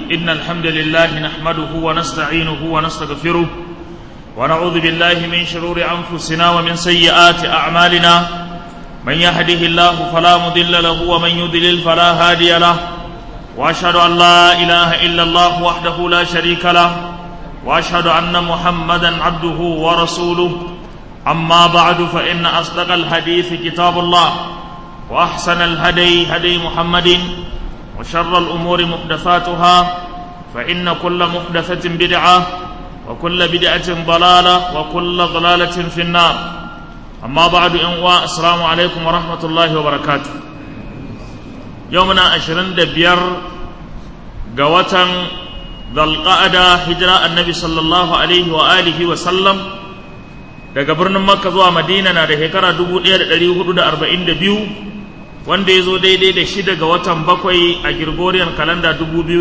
إن الحمد لله نحمده ونستعينه ونستغفره ونعوذ بالله من شرور أنفسنا ومن سيئات أعمالنا من يهده الله فلا مضل له ومن يضلل فلا هادي له وأشهد أن لا إله إلا الله وحده لا شريك له وأشهد أن محمدا عبده ورسوله أما بعد فإن أصدق الحديث كتاب الله وأحسن الهدي هدي محمد وشر الأمور محدثاتها فإن كل محدثة بدعة وكل بدعة ضلالة وكل ضلالة في النار أما بعد إنواء السلام عليكم ورحمة الله وبركاته يومنا عشرين دبير قوة ذا القعدة هجرة النبي صلى الله عليه وآله وسلم daga birnin makka zuwa madina na da shekara 1442 wanda ya zo daidai da shida ga watan bakwai a Gregorian kalanda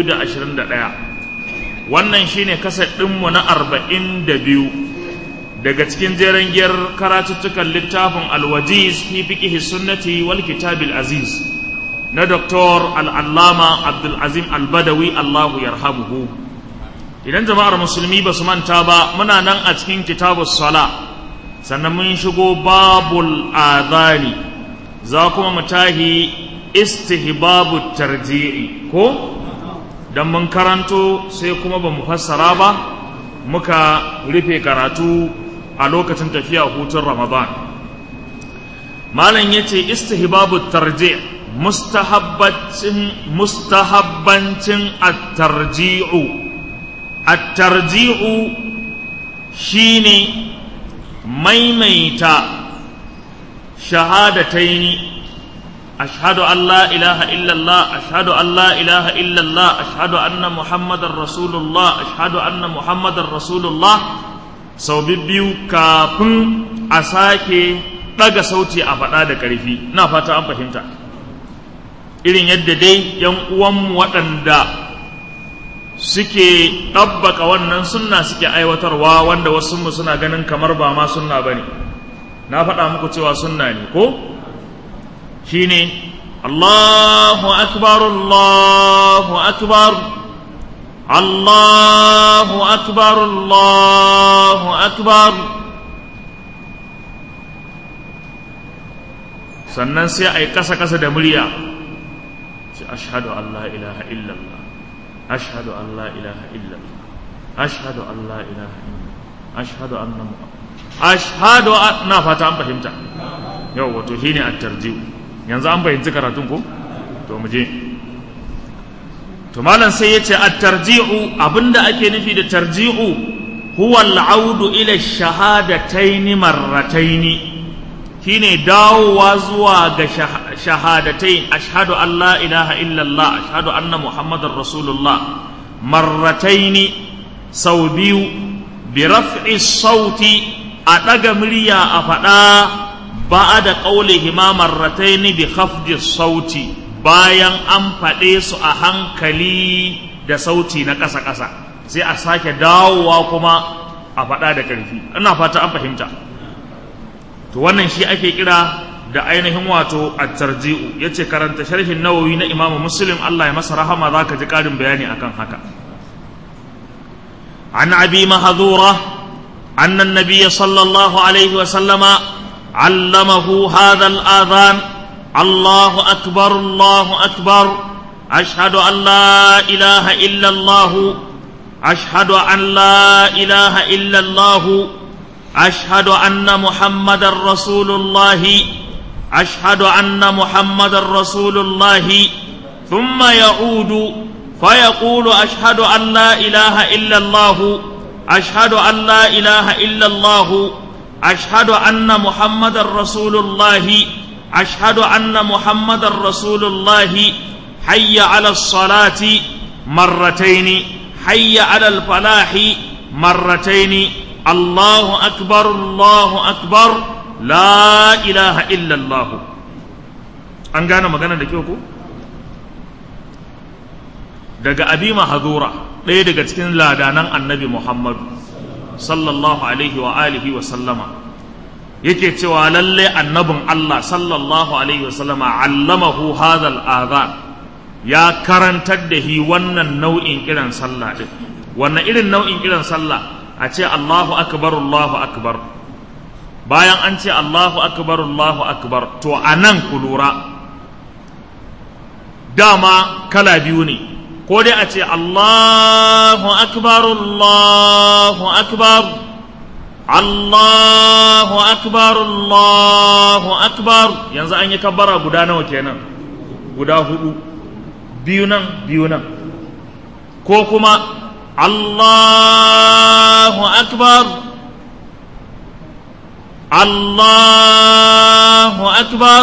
2021 wannan shine kasar ɗinmu na 42 daga cikin jeren giyar karatuttukan littafin alwajiz fi fiqhi sunnati wal kitabil aziz na Dr. al'allama abdulazim albadawi allahu yarhamuhu idan jama'ar musulmi ba su manta ba muna nan a cikin kitabus sala sannan mun shigo babul adhani za kuma mu tahi istihbabu tarji'i ko dan mun karanto sai kuma ba mu fassara ba muka rufe karatu a lokacin tafiya hutun ramadan malam yace istihbabu tarji' mustahabbancin mustahabbancin at-tarji'u at-tarji'u shine maimaita shahadataini ashhadu an la ilaha illallah ashhadu an la ilaha illallah ashhadu anna muhammadar rasulullah ashhadu anna muhammadar rasulullah sau biyu kafin a sake ɗaga sauti a faɗa da ƙarfi na fata an fahimta irin yadda dai yan uwanmu waɗanda suke ɗabbaka wannan sunna suke aiwatarwa wanda wasu mu suna ganin kamar ba ma sunna ba ne na faɗa muku cewa sunna ne ko shi ne allahu akbar allahu akbar allahu akbar allahu akbar sannan sai a yi ƙasa-ƙasa da murya ce ashadu an la ilaha illallah أشهد أن لا إله إلا الله أشهد أن لا إله إلا الله أشهد أن محمد أشهد أن فتا أن فهمت يو wato shine at-tarji'u yanzu an fahimci karatun ko to mu je to malam sai yace at-tarji'u abinda ake nufi da tarji'u huwa al-audu ila shahadatayn marratayn shine dawowa zuwa ga shahadatai ashhadu an la ilaha illallah ashhadu anna muhammadar rasulullah marrataini sau biyu bi raf'i sauti a ɗaga murya a faɗa ba da ƙaulihi ma marrataini bi khafdi sauti bayan an faɗe su a hankali da sauti na ƙasa-ƙasa sai a sake dawowa kuma a faɗa da ƙarfi ina fata an fahimta to wannan shi ake kira da ainihin wato at-tarji'u yace karanta sharhin nawawi na imamu muslim Allah ya masa rahama zaka ji karin bayani akan haka an abi mahdhura anna an-nabiy sallallahu alaihi wa sallama allamahu hadha al-adhan Allahu akbar Allahu akbar ashhadu an la ilaha illa Allah ashhadu an la ilaha illa Allah أشهد أن محمد رسول الله أشهد أن محمد رسول الله ثم يعود فيقول أشهد أن لا إله إلا الله أشهد أن لا إله إلا الله أشهد أن محمد رسول الله أشهد أن محمد رسول الله حي على الصلاة مرتين حي على الفلاح مرتين الله أكبر الله أكبر لا إله إلا الله an gane magana da kyau ko daga abi mahadura ɗaya daga cikin ladanan annabi muhammadu sallallahu alaihi wa alihi wa sallama yake cewa lalle annabin Allah sallallahu alaihi wasallama allamahu hadhal adhan ya karantar da hi wannan nau'in kiran sallah din wannan irin nau'in kiran sallah a ce Allahu akbar Allahu akbar bayan an ce Allahu akbar Allahu akbar to anan ku lura dama kala biyu ne ko dai a ce Allahu akbar Allahu akbar Allahu akbar Allahu akbar yanzu an yi kabbara guda nawa kenan guda hudu biyu nan biyu nan ko kuma Allahu akbar Allahu akbar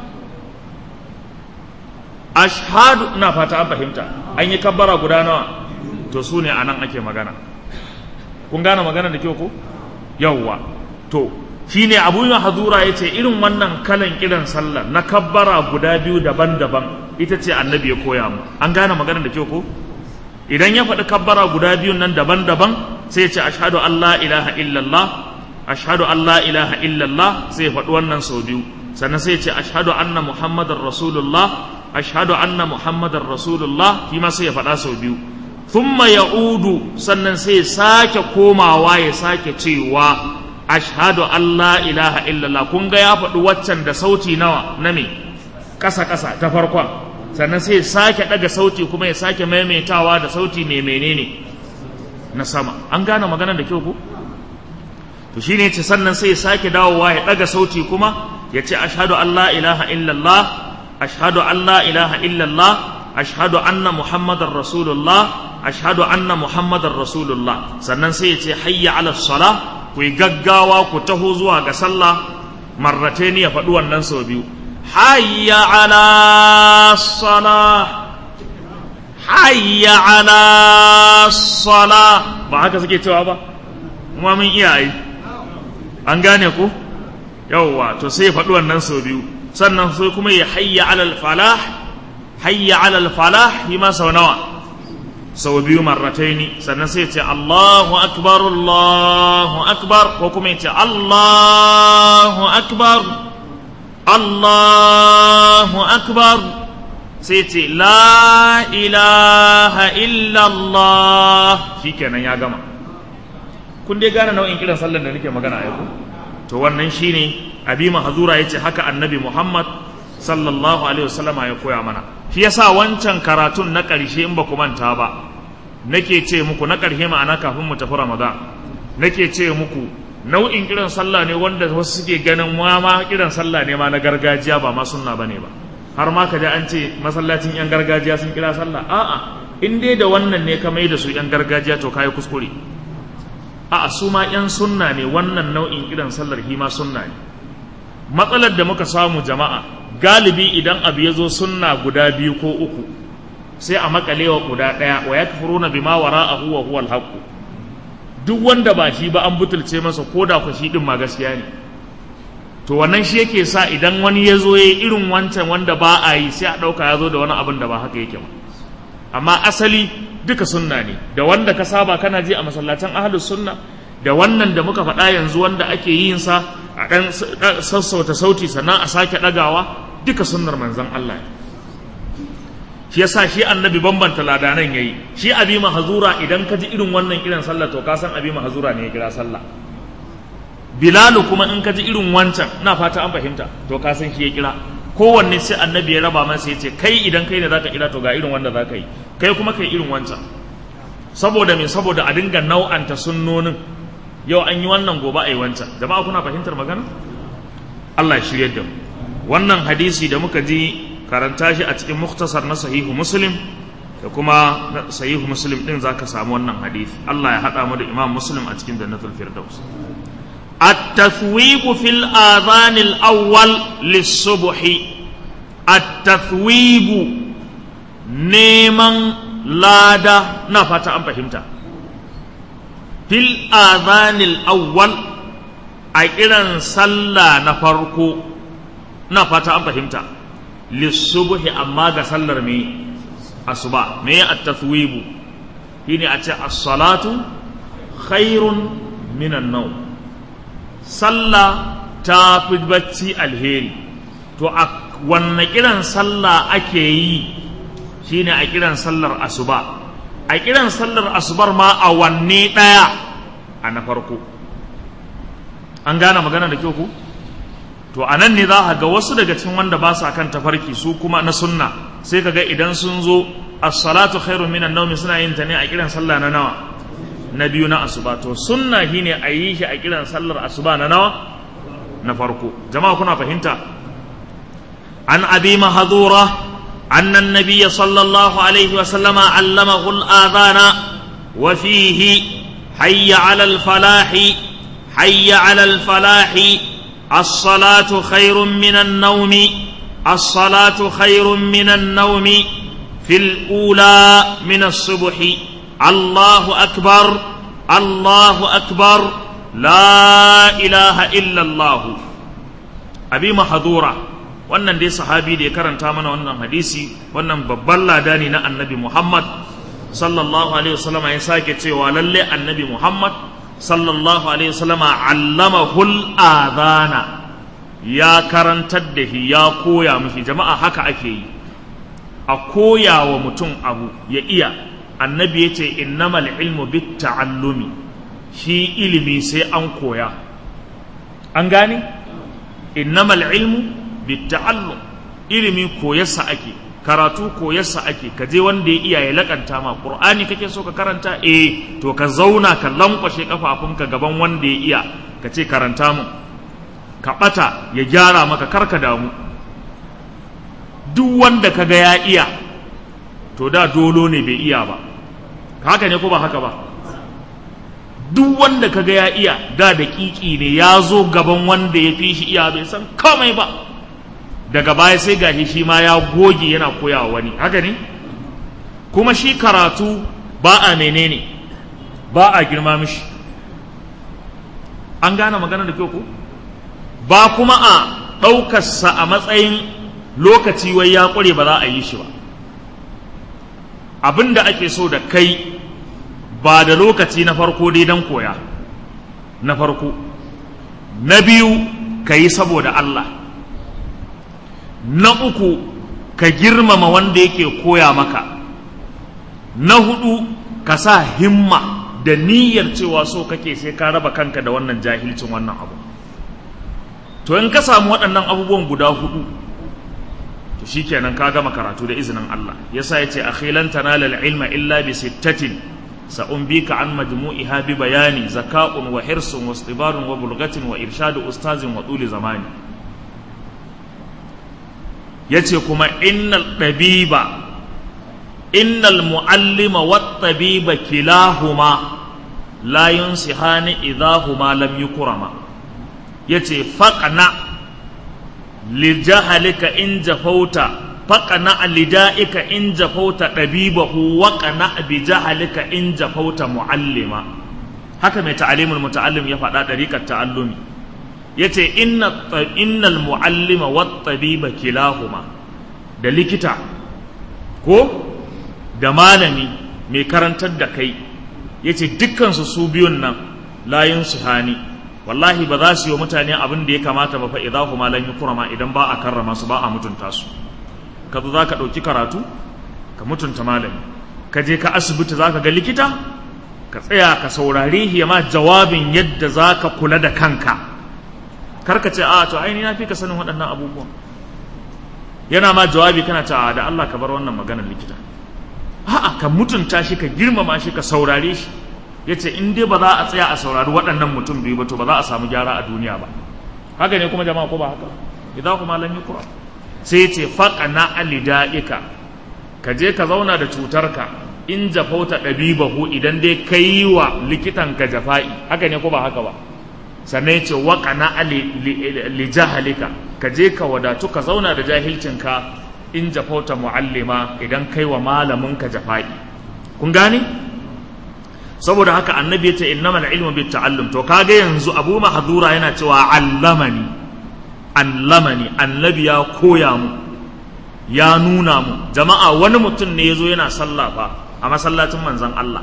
ashhadu ina fata an fahimta an yi kabbara guda nawa to su ne anan ake magana kun gane magana da kyau ko yawwa to shine abu ya hadura ya ce irin wannan kalan kiran sallah na kabbara guda biyu daban-daban ita ce annabi ya koya mu an gane magana da kyau ko idan ya faɗi kabbara guda biyun nan daban-daban sai ya ce ashhadu an la ilaha illallah ashhadu an la ilaha illallah sai ya faɗi wannan sau biyu sannan sai ya ce ashhadu anna muhammadar rasulullah ashhadu anna muhammadar rasulullah shi ma sai ya faɗa sau biyu thumma ya'udu sannan sai ya sake komawa ya sake cewa ashhadu an la ilaha illallah kun ga ya faɗi waccan da sauti nawa na me ƙasa ƙasa ta farkon sannan sai ya sake ɗaga sauti kuma ya sake maimaitawa da sauti mai menene na sama an gane magana da kyau ko to shine ce sannan sai ya sake dawowa ya ɗaga sauti kuma ya ce ashhadu an la ilaha illallah ashhadu an la ilaha illallah ashhadu anna muhammadar rasulullah ashhadu anna muhammadar rasulullah sannan sai ya ce hayya ala sala ku yi gaggawa ku taho zuwa ga sallah marrataini ya faɗi wannan sau biyu hayya ala sala hayya ala sala ba haka suke cewa ba kuma mun iya yi an gane ku yawwa to sai ya faɗi wannan sau biyu sannan sai kuma ya hayya alal falah hayya alal falah yi ma sau nawa sau biyu marrataini sannan sai ya ce Allahu akbar Allahu akbar ko kuma ya ce Allahu akbar Allahu akbar sai ce la ilaha illallah shikenan ya gama kun dai gane nau'in kiran sallar da nake magana a yau to wannan shine abi mahzura yace haka annabi Muhammad sallallahu alaihi wasallama ya koya mana shi yasa wancan karatun na ƙarshe in ba ku manta ba nake ce muku na ƙarshe ma'ana kafin mu tafi Ramadan nake ce muku nau'in kiran sallah ne wanda wasu suke ganin ma ma kiran sallah ne ma na gargajiya ba ma sunna bane ba har ma ka ji an ce masallacin yan gargajiya sun kira sallah a'a in dai da wannan ne ka mai da su yan gargajiya to kai kuskure a'a su ma yan sunna ne wannan nau'in kiran sallar hima sunna ne matsalar da muka samu jama'a galibi idan abu ya zo sunna guda biyu ko uku sai a makalewa guda ɗaya wa ya kafuruna bima wara'ahu wa huwa al duk wanda ba shi ba an butulce masa ko da ku shi din ma gaskiya ne to wannan shi yake sa idan wani ya zo ya irin wancan wanda ba a yi sai a ɗauka ya zo da wani abin da ba haka yake ba amma asali duka sunna ne da wanda ka saba kana ji a masallacin ahlus sunna da wannan da muka faɗa yanzu wanda ake yin sa a ɗan sassauta sauti sannan a sake ɗagawa duka sunnar manzon Allah shi yasa shi annabi bambanta ladanan yayi shi abi mahzura idan ka ji irin wannan kiran sallah to ka san abi mahzura ne ya kira sallah bilalu kuma in ka ji irin wancan ina fata an fahimta to ka san shi ya kira kowanne sai annabi ya raba masa ya ce kai idan kai ne zaka kira to ga irin wanda zaka yi kai kuma kai irin wancan saboda me saboda a dinga nau'anta sunnonin yau an yi wannan gobe a yi wancan jama'a kuna fahimtar magana Allah ya shirye da mu wannan hadisi da muka ji karanta shi a cikin muktasar na sahihu muslim da kuma sahihu muslim din zaka samu wannan hadisi Allah ya hada mu da imam muslim a cikin jannatul firdaus التثويب في الآذان الأول للصبح التثويب نيمان لادا نفتا أم فهمتا في الآذان الأول أي إذن صلى نفرقو نفتا أم فهمتا للصبح أما صلى مي أصبع مي التثويب هنا أتى الصلاة خير من النوم sallah ta fi bacci alheri to a wanne kiran sallah ake yi shine a kiran sallar asuba a kiran sallar asubar ma a wanne ɗaya a na farko an gane magana da kyau ku to a nan ne za a ga wasu daga cikin wanda ba sa kan tafarki su kuma na sunna sai ka ga idan sun zo as-salatu khairun minan nawmi suna yin ta ne a kiran sallah na nawa na biyu na asuba to sunna shine a yi shi a kiran sallar asuba na nawa na farko jama'a kuna fahimta an abi mahadura أن النبي صلى الله عليه وسلم علمه الآذان وفيه حي على الفلاح حي على الفلاح الصلاة خير من النوم الصلاة خير من النوم في الأولى من الصبح الله أكبر الله أكبر لا إله إلا الله أبي محظورة wannan dai sahabi da ya karanta mana wannan hadisi wannan babban ladani na annabi Muhammad sallallahu alaihi wasallam ya sake cewa lalle annabi Muhammad sallallahu alaihi wasallam allamahul adhana ya karantar da shi ya koya mishi jama'a haka ake yi a koya wa mutum abu ya iya annabi ya ce innamal ilmu bit ta'allumi shi ilimi sai an koya an gane innamal ilmu bitta'allum ilimi koyarsa ake karatu koyarsa ake ka je wanda ya iya ya lakanta ma qur'ani kake so ka karanta eh to ka zauna ka lankwashe kafafunka gaban wanda ya iya ka ce karanta mu ka bata ya gyara maka karka damu duk wanda ka ga ya iya to da dolo ne bai iya ba haka ne ko ba haka ba duk wanda ka ga ya iya da daƙiƙi ne ya zo gaban wanda ya fi shi iya bai san komai ba daga baya sai gashi shi ma ya goge yana koyawa wani haka ne kuma shi karatu ba a menene ba a girma mishi an gane magana da kyau ko ba kuma a ɗaukarsa a matsayin lokaci wai ya ƙware ba za a yi shi ba abin da ake so da kai ba da lokaci na farko dai don koya na farko na biyu ka yi saboda Allah na uku ka girmama wanda yake koya maka na hudu ka sa himma da niyyar cewa so kake sai ka raba kanka da wannan jahilcin wannan abu to in ka samu waɗannan abubuwan guda hudu to shikenan ka gama karatu da izinin Allah yasa yace akhilan tanala ilma illa bi sittatin sa'umbika an majmu'iha bi bayani zaka'un wa hirsun wa istibarun wa bulgatin wa irshadu ustazin wa tuli zamani ya ce kuma innal ɗabiba innal mu'allima wat tabiba kilahuma la yunsihani idahuma lam yukrama yace faqna li jahalika in jafauta faqna lida'ika in jafauta dabibahu wa qana bi jahalika in jafauta muallima haka mai ta'alimul muta'allim ya faɗa dariƙar ta'allumi yace inna innal muallima wat tabiba kilahuma da likita ko da malami mai karantar da kai yace dukkan su su biyun nan layin su hani wallahi ba za su yi mutane abin da ya kamata ba fa idahuma lan yukrama idan ba a karrama su ba a mutunta su ka zo zaka dauki karatu ka mutunta malami ka je ka asibiti zaka ga likita ka tsaya ka saurare shi ma jawabin yadda zaka kula da kanka karka ce a to aini na fi ka sanin waɗannan abubuwan yana ma jawabi kana ce a da Allah ka bar wannan maganar likita a'a ka mutunta shi ka girmama shi ka saurare shi yace in dai ba za a tsaya a saurari waɗannan mutum biyu ba to ba za a samu gyara a duniya ba haka ne kuma jama'a ko ba haka idan kuma lam yukra sai yace faqana alida'ika ka je ka zauna da cutarka in jafauta dabibahu idan dai kai wa likitan ka jafa'i haka ne ko ba haka ba sannan ce waƙana li jahalika ka je ka wadatu ka zauna da jahilcinka in jafauta mu'allima idan kai wa malaminka jafa'i kun gane saboda haka annabi yace innamal ilmu bit ta'allum to kaga yanzu abu mahdura yana cewa allamani allamani annabi ya koya mu ya nuna mu jama'a wani mutum ne yazo yana sallah fa a masallacin manzon Allah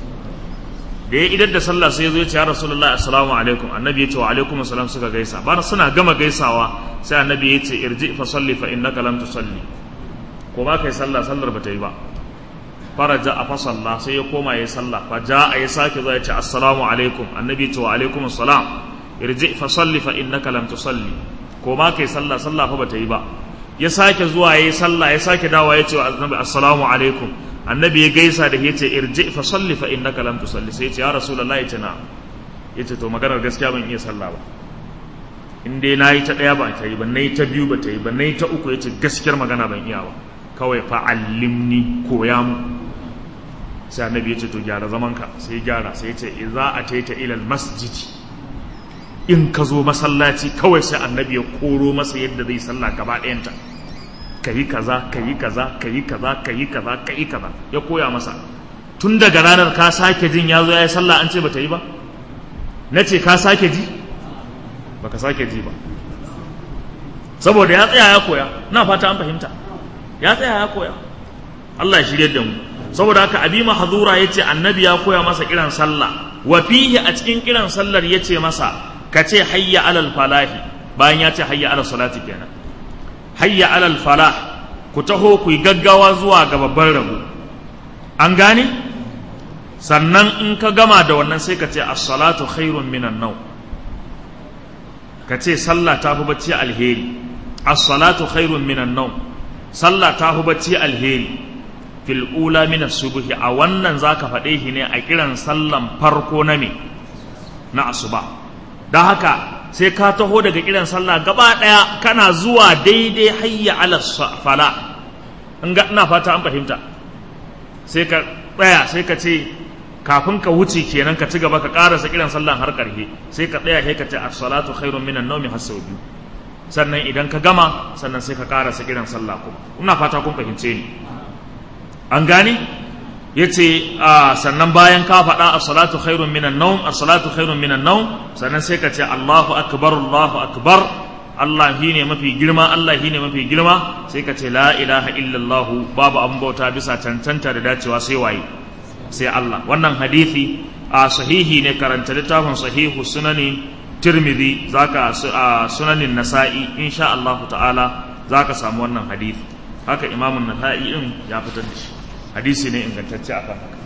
da ya idar da sallah sai ya zo ya ce ya rasulullah assalamu alaikum annabi ya ce wa alaikum assalam suka gaisa bana suna gama gaisawa sai annabi ya ce irji fa salli fa innaka lam tusalli ko ba kai sallah sallar ba ta yi ba faraja a fasalla sai ya koma ya sallah fa ja a ya sake zuwa ya ce assalamu alaikum annabi ce wa alaikum assalam irji fa salli fa innaka lam tusalli ko ma kai sallah sallah fa bata yi ba ya sake zuwa ya sallah ya sake dawa ya ce wa annabi assalamu alaikum annabi ya gaisa da ya ce irji fa salli fa innaka lam tusalli sai ya ce ya rasulullahi ya ce na ya ce to maganar gaskiya ban iya sallah ba in dai na yi ta ɗaya ba ta yi ba na yi ta biyu ba ta yi ba na yi ta uku ya ce gaskiyar magana ban iya ba kawai fa'allimni koya mu sai annabi ya ce to gyara zamanka sai gyara sai ya ce idza ataita ila masjid in ka zo masallaci kawai sai annabi ya koro masa yadda zai sallah gaba ɗayanta kayi kaza kayi kaza kayi kaza kayi kaza kayi kaza ya koya masa tun daga ranar ka sake jin ya zo ya yi sallah an ce ba ta yi ba na ce ka sake ji baka sake ji ba saboda ya tsaya ya koya na fata an fahimta ya tsaya ya koya Allah ya shirye da mu saboda haka abi mahzura yace annabi ya koya masa kiran sallah wa fihi a cikin kiran sallar yace masa kace hayya alal falahi bayan ya ce hayya alal salati kenan hayya alal falah ku taho ku yi gaggawa zuwa ga babban rabo an gane sannan in ka gama da wannan sai ka ce as-salatu khairun minan naw ka ce sallah ta fi bacci alheri as-salatu khairun minan naw sallah ta fi bacci alheri fil ula min as-subhi a wannan zaka faɗe shi ne a kiran sallan farko na me na asuba dan haka sai ka taho daga kiran sallah gaba daya kana zuwa daidai hayya ala fala in ga ina fata an fahimta sai ka tsaya sai ka ce kafin ka wuce kenan ka ci gaba ka karasa kiran sallan har karhe sai ka tsaya sai ka ce as-salatu khairun minan nawmi har sau biyu sannan idan ka gama sannan sai ka karasa kiran sallah kuma ina fata kun fahimce ni an gane yace sannan bayan ka faɗa as-salatu khairun minan nawm as-salatu khairun minan nawm sannan sai ka ce Allahu akbar Allahu akbar Allah shi ne mafi girma Allah shi ne mafi girma sai ka ce la ilaha illallah babu abin bauta bisa cancanta da dacewa sai waye sai Allah wannan hadisi a sahihi ne karanta littafin sahihu sunani tirmidhi zaka a sunanin nasa'i insha Allah ta'ala zaka samu wannan hadisi haka imamun nasa'i din ya fitar da shi hadisi ne ingantacce akan haka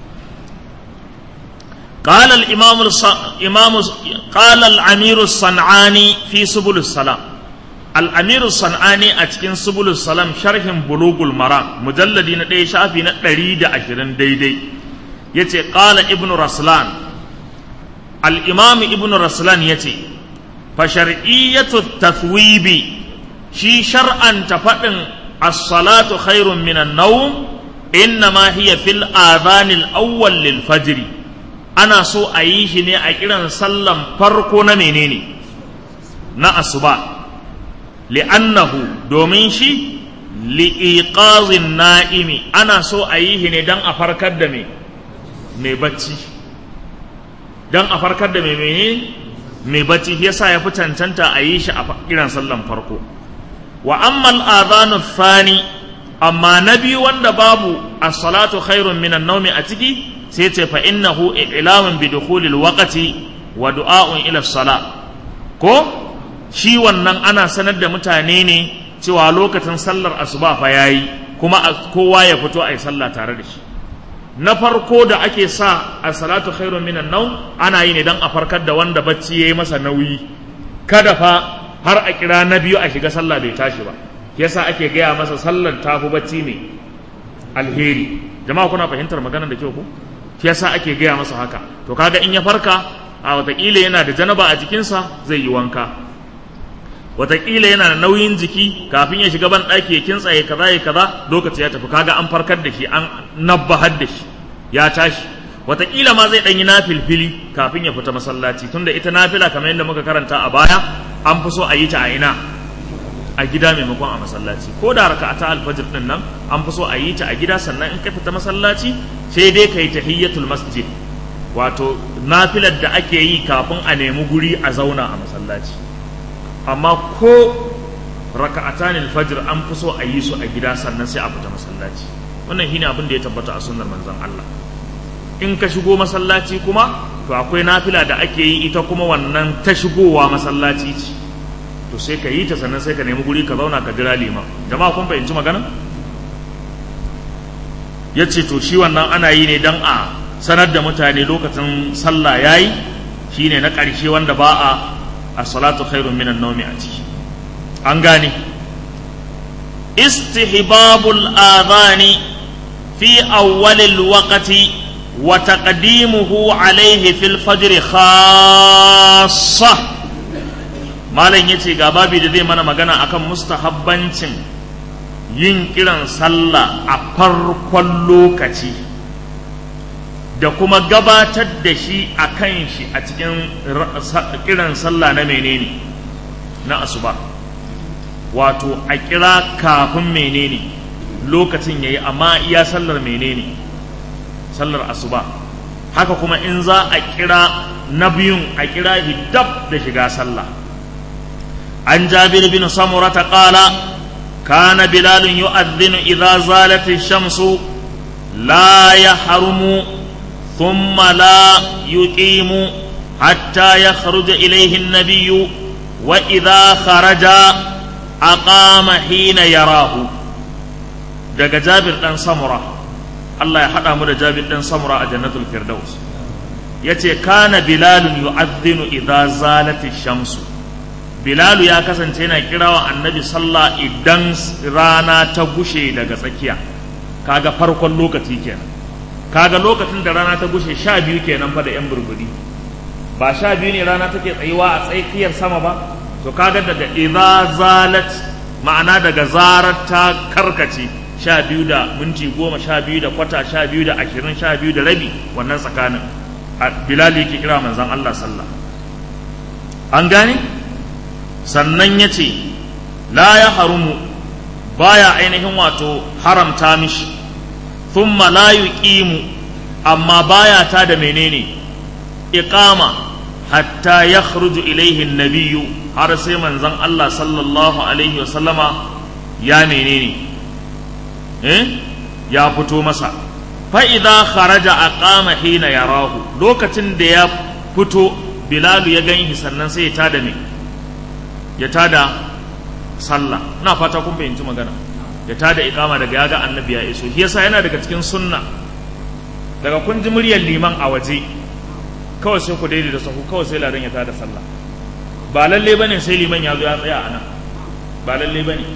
قال الإمام الص... إمام قال الأمير الصنعاني في سبل السلام الأمير الصنعاني أتكن سبل السلام شرح بلوغ المرام مجلدين دي شافي نتريد عشرين دي دي يتي قال ابن رسلان الإمام ابن رسلان يتي فشرعية التثويب شي شرعا تفضل الصلاة خير من النوم إنما هي في الآذان الأول للفجر ana so a yi shi ne a kiran sallan farko na menene na asuba li'annahu domin shi li'iqazin na'imi ana so a yi shi ne don a farkar da me mai bacci don a farkar da mai menene mai bacci yasa ya fi cancanta a yi shi a kiran sallan farko wa ammal adhanu thani amma na biyu wanda babu as-salatu khairun minan nawmi a ciki sai ce fa innahu i'lamun bi dukhulil waqti wa du'a'un ila salat ko shi wannan ana sanar da mutane ne cewa lokacin sallar asuba fa yayi kuma kowa ya fito ayi sallah tare da shi na farko da ake sa a salatu khairun minan naum ana yi ne dan a farkar da wanda bacci yayi masa nauyi kada fa har a kira na biyu a shiga sallah bai tashi ba yasa ake gaya masa sallar tafi bacci ne alheri jama'a kuna fahimtar maganar da kyau ko shi yasa ake gaya masa haka to kaga in ya farka a watakila yana da janaba a jikinsa zai yi wanka watakila yana da nauyin jiki kafin ya shiga ban ɗaki ya kintsa ya kaza ya kaza lokaci ya tafi kaga an farkar da shi an nabbahar da shi ya tashi watakila ma zai ɗanyi nafilfili kafin ya fita masallaci tunda ita nafila kamar yadda muka karanta a baya an fi so a yi ta a ina a gida maimakon a masallaci ko da raka ta alfajir din nan an fi so a yi ta a gida sannan in ka fita masallaci sai dai ka yi tahiyyatul masjid wato nafilar da ake yi kafin a nemi guri a zauna a masallaci amma ko raka'atan alfajir an fi so a yi su a gida sannan sai a fita masallaci wannan shine abin da ya tabbata a sunnar manzon Allah in ka shigo masallaci kuma to akwai nafila da ake yi ita kuma wannan ta shigowa masallaci ce to sai ka yi ta sannan sai ka nemi guri ka zauna ka jira liman jama'a kun fahimci magana ya ce to shi wannan ana yi ne don a sanar da mutane lokacin sallah ya yi shi ne na ƙarshe wanda ba a a salatu khairun minan naumi a ciki an gane istihbabul adhani fi awwalil waqti wa taqdimuhu alayhi fil fajr khassa malam yace ga babi da zai mana magana akan mustahabbancin yin kiran sallah a farkon lokaci da kuma gabatar da shi a kan shi a cikin kiran sallah na menene na asuba wato a kira kafin menene lokacin yayi amma iya sallar menene sallar asuba haka kuma in za a kira na biyun a kira dab da shiga sallah an jabir bin samurata qala كان بلال يؤذن إذا زالت الشمس لا يحرم ثم لا يقيم حتى يخرج إليه النبي وإذا خرج أقام حين يراه daga Jabir ɗan Samura Allah ya haɗa mu da Jabir ɗan Samura a jannatul Firdaus yace kana Bilalun yu'adhdhinu idza zalati shamsu Bilalu ya kasance yana kirawa annabi sallah idan rana ta gushe daga tsakiya kaga farkon lokaci kenan kaga lokacin da rana ta gushe sha biyu kenan fa da yan burburi ba sha biyu ne rana take tsayuwa a tsakiyar sama ba to kaga daga idza zalat ma'ana daga zarar ta karkace sha biyu da minti goma sha biyu da kwata sha biyu da ashirin sha biyu da rabi wannan tsakanin bilal yake kira manzon Allah sallah an gane sannan ya ce la ya harumu baya ainihin wato haramta mishi thumma la yuqimu amma baya ta da menene iqama hatta yakhruju ilaihi nabiyyu har sai manzon Allah sallallahu alaihi wasallama ya menene eh ya fito masa fa idza kharaja aqama hina yarahu lokacin da ya fito bilalu ya ganshi sannan sai ya tada me ya tada sallah ina fata kun fahimci magana ya tada ikama daga yaga annabi ya iso shi yasa yana daga cikin sunna daga kun ji muryar liman a waje kawai sai ku daidaita sahu kawai sai ladan ya tada sallah ba lalle bane sai liman ya zo ya tsaya a nan ba lalle bane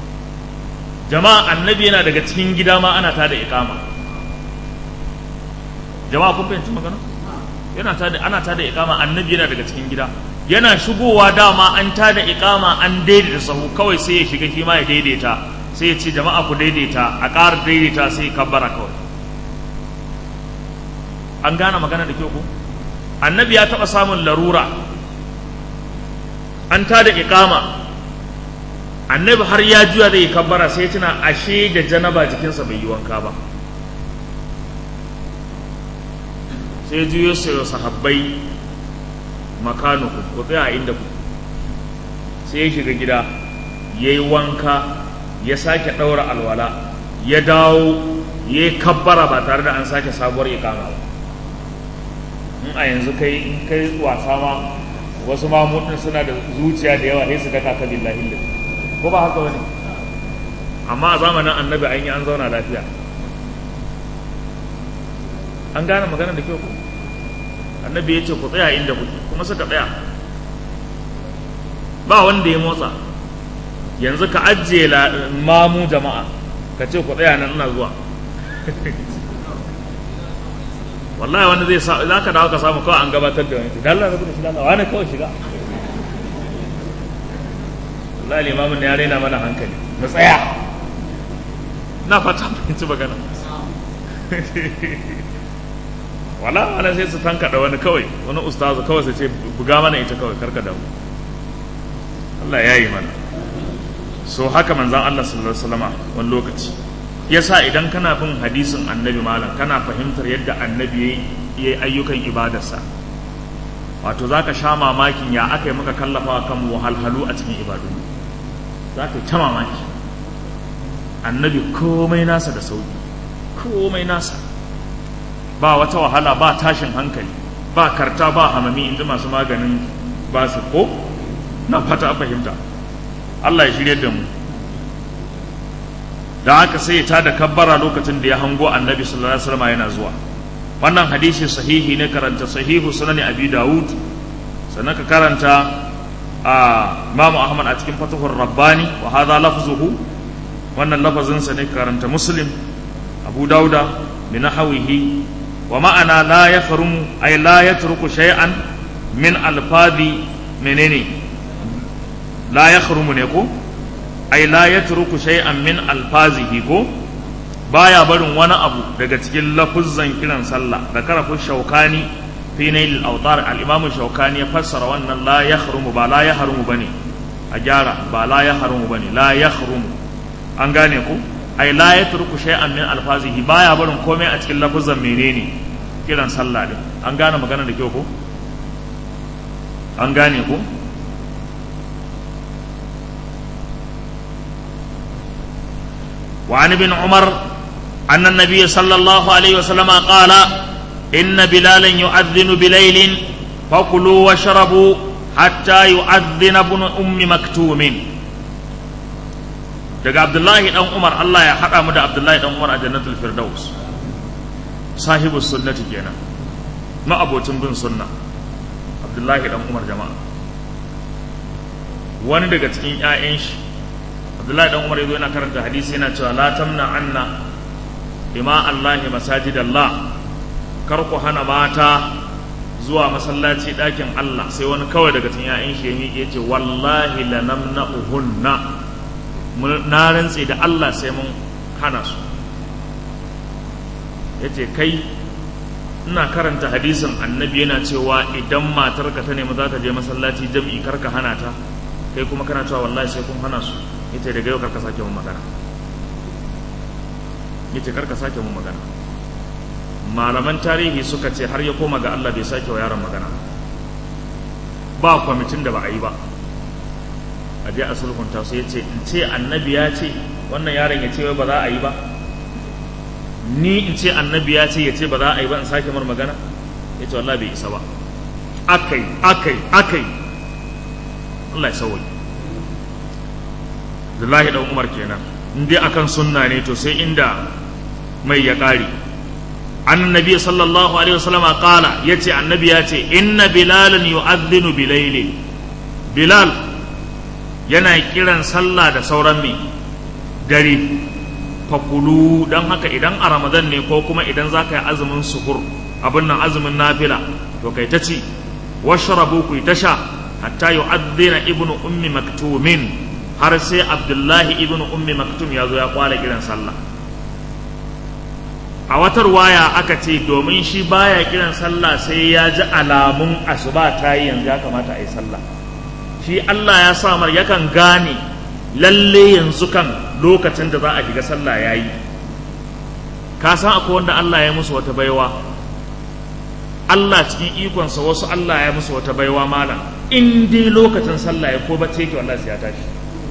jama'a annabi yana daga cikin gida ma ana tada ikama jama'a kun fahimci magana yana tada ana tada ikama annabi yana daga cikin gida yana shigowa dama an tada ikama an daidaita sahu kawai sai ya shiga shi ma ya daidaita sai ya ce jama'a ku daidaita a ƙara daidaita sai kabbara kawai an gane magana da kyau ko annabi ya taɓa samun larura an tada ikama annabi har ya juya zai kabbara sai tuna ashe da janaba jikinsa bai yi wanka ba sai juyo sai sahabbai makanuku ku tsaya inda ku sai ya shiga gida ya yi wanka ya sake ɗaura alwala ya dawo ya yi kabbara ba tare da an sake sabuwar ikama ba in a yanzu kai in kai wasa ma wasu mamudin suna da zuciya da yawa sai su daka ka billahi lillahi ko ba haka wani amma a zamanin annabi an yi an zauna lafiya an gane magana da kyau ko annabi ya ce ku tsaya inda kuke kuma suka tsaya ba wanda ya motsa yanzu ka ajiye mamu jama'a ka ce ku tsaya nan ina zuwa wallahi wanda zai sa za ka dawo ka samu kawai an gabatar da wani dan Allah rabu da shi dan Allah wani kawai shiga wallahi limamin ne ya raina mana hankali mu tsaya na fata fahimci magana wala ana sai su tankaɗa wani kawai wani ustazu kawai sai ce buga mana ita kawai karka damu Allah ya yi mana so haka manzan Allah sallallahu alaihi wasallama wani lokaci yasa idan kana bin hadisin annabi malam kana fahimtar yadda annabi ya yi ayyukan ibadarsa wato za ka sha mamakin ya aka yi maka kallafa kan wahalhalu a cikin ibadu za ka yi ta mamaki annabi komai nasa da sauki komai nasa ba wata wahala ba tashin hankali ba karta ba hamami inda masu maganin ba su ko na fata a fahimta Allah ya shirye da mu da haka sai ya tada kabbara lokacin da ya hango annabi sallallahu alaihi wasallam yana zuwa wannan hadisi sahihi ne karanta sahihu sunan abi daud sannan ka karanta a Imam Ahmad a cikin Fathur Rabbani wa hadha lafzuhu wannan lafazin sa ne karanta Muslim Abu Dauda min nahwihi wa ma'ana la yakhrumu ay la yatruku shay'an min alfadi menene la yakhrumu ne ko ay la yatruku shay'an min alfazihi ko baya barin wani abu daga cikin lafuzzan kiran sallah da karafin shaukani fi nail al-awtar al-imam shaukani ya fassara wannan la yahrumu ba la yahrumu bane a gyara ba la yahrumu bane la yahrumu an gane ku ai la yatruku shay'an min alfazihi baya barin komai a cikin lafuzan menene kiran sallah din an gane magana da kyau ko an gane ku وعن ابن عمر أن النبي صلى الله عليه وسلم قال إن بلالا يؤذن بليل فكلوا واشربوا حتى يؤذن ابن أم مكتوم daga Abdullahi dan Umar Allah ya haɗa mu da Abdullahi dan Umar a Jannatul Firdaus sahibu sunnati kenan ma'abocin bin sunna Abdullahi dan Umar jama'a wani daga cikin 'ya'yan shi Abdullahi dan Umar yazo yana karanta hadisi yana cewa la tamna anna ima Allahi masajid Allah kar ku hana mata zuwa masallaci ɗakin Allah sai wani kawai daga cikin ya'yan shi ya ce wallahi la namna'uhunna na rantse da Allah sai mun hana su yace kai ina karanta hadisin annabi yana cewa idan matarka ta nemi za ta je masallaci jam'i karka hana ta kai kuma kana cewa wallahi sai kun hana su yace daga yau karka sake mun magana yace karka sake mun magana malaman tarihi suka ce har ya koma ga Allah bai sake wa yaron magana ba kwamitin da ba a yi ba a je a sulhunta su yace in ce annabi ya ce wannan yaron ya ce wai ba za a yi ba ni in ce annabi ya ce ya ce ba za a yi ba in sake mar magana yace wallahi bai isa ba akai akai akai Allah ya sauwaye Abdullahi dan Umar kenan in dai akan sunna ne to sai inda mai ya ƙare annabi sallallahu alaihi wasallam qala yace annabi ya ce inna bilalan yu'adhdhinu bilayli bilal yana kiran sallah da sauran me dare fakulu dan haka idan a ramadan ne ko kuma idan zaka yi azumin suhur abin nan azumin nafila to kai ta ci washrabu ku ta sha hatta yu'adhdhina ibnu ummi maktumin har sai abdullahi ibn ummi maktum ya zo ya kwala kiran sallah a watar waya aka ce domin shi baya kiran sallah sai ya ji alamun asuba ta yi yanzu ya kamata a yi sallah shi Allah ya sa mar yakan gane lalle yanzu kan lokacin da za a shiga sallah ya yi ka san akwai wanda Allah ya musu wata baiwa Allah cikin ikonsa wasu Allah ya musu wata baiwa malam in dai lokacin sallah ya ko bacci yake wallahi sai ya tashi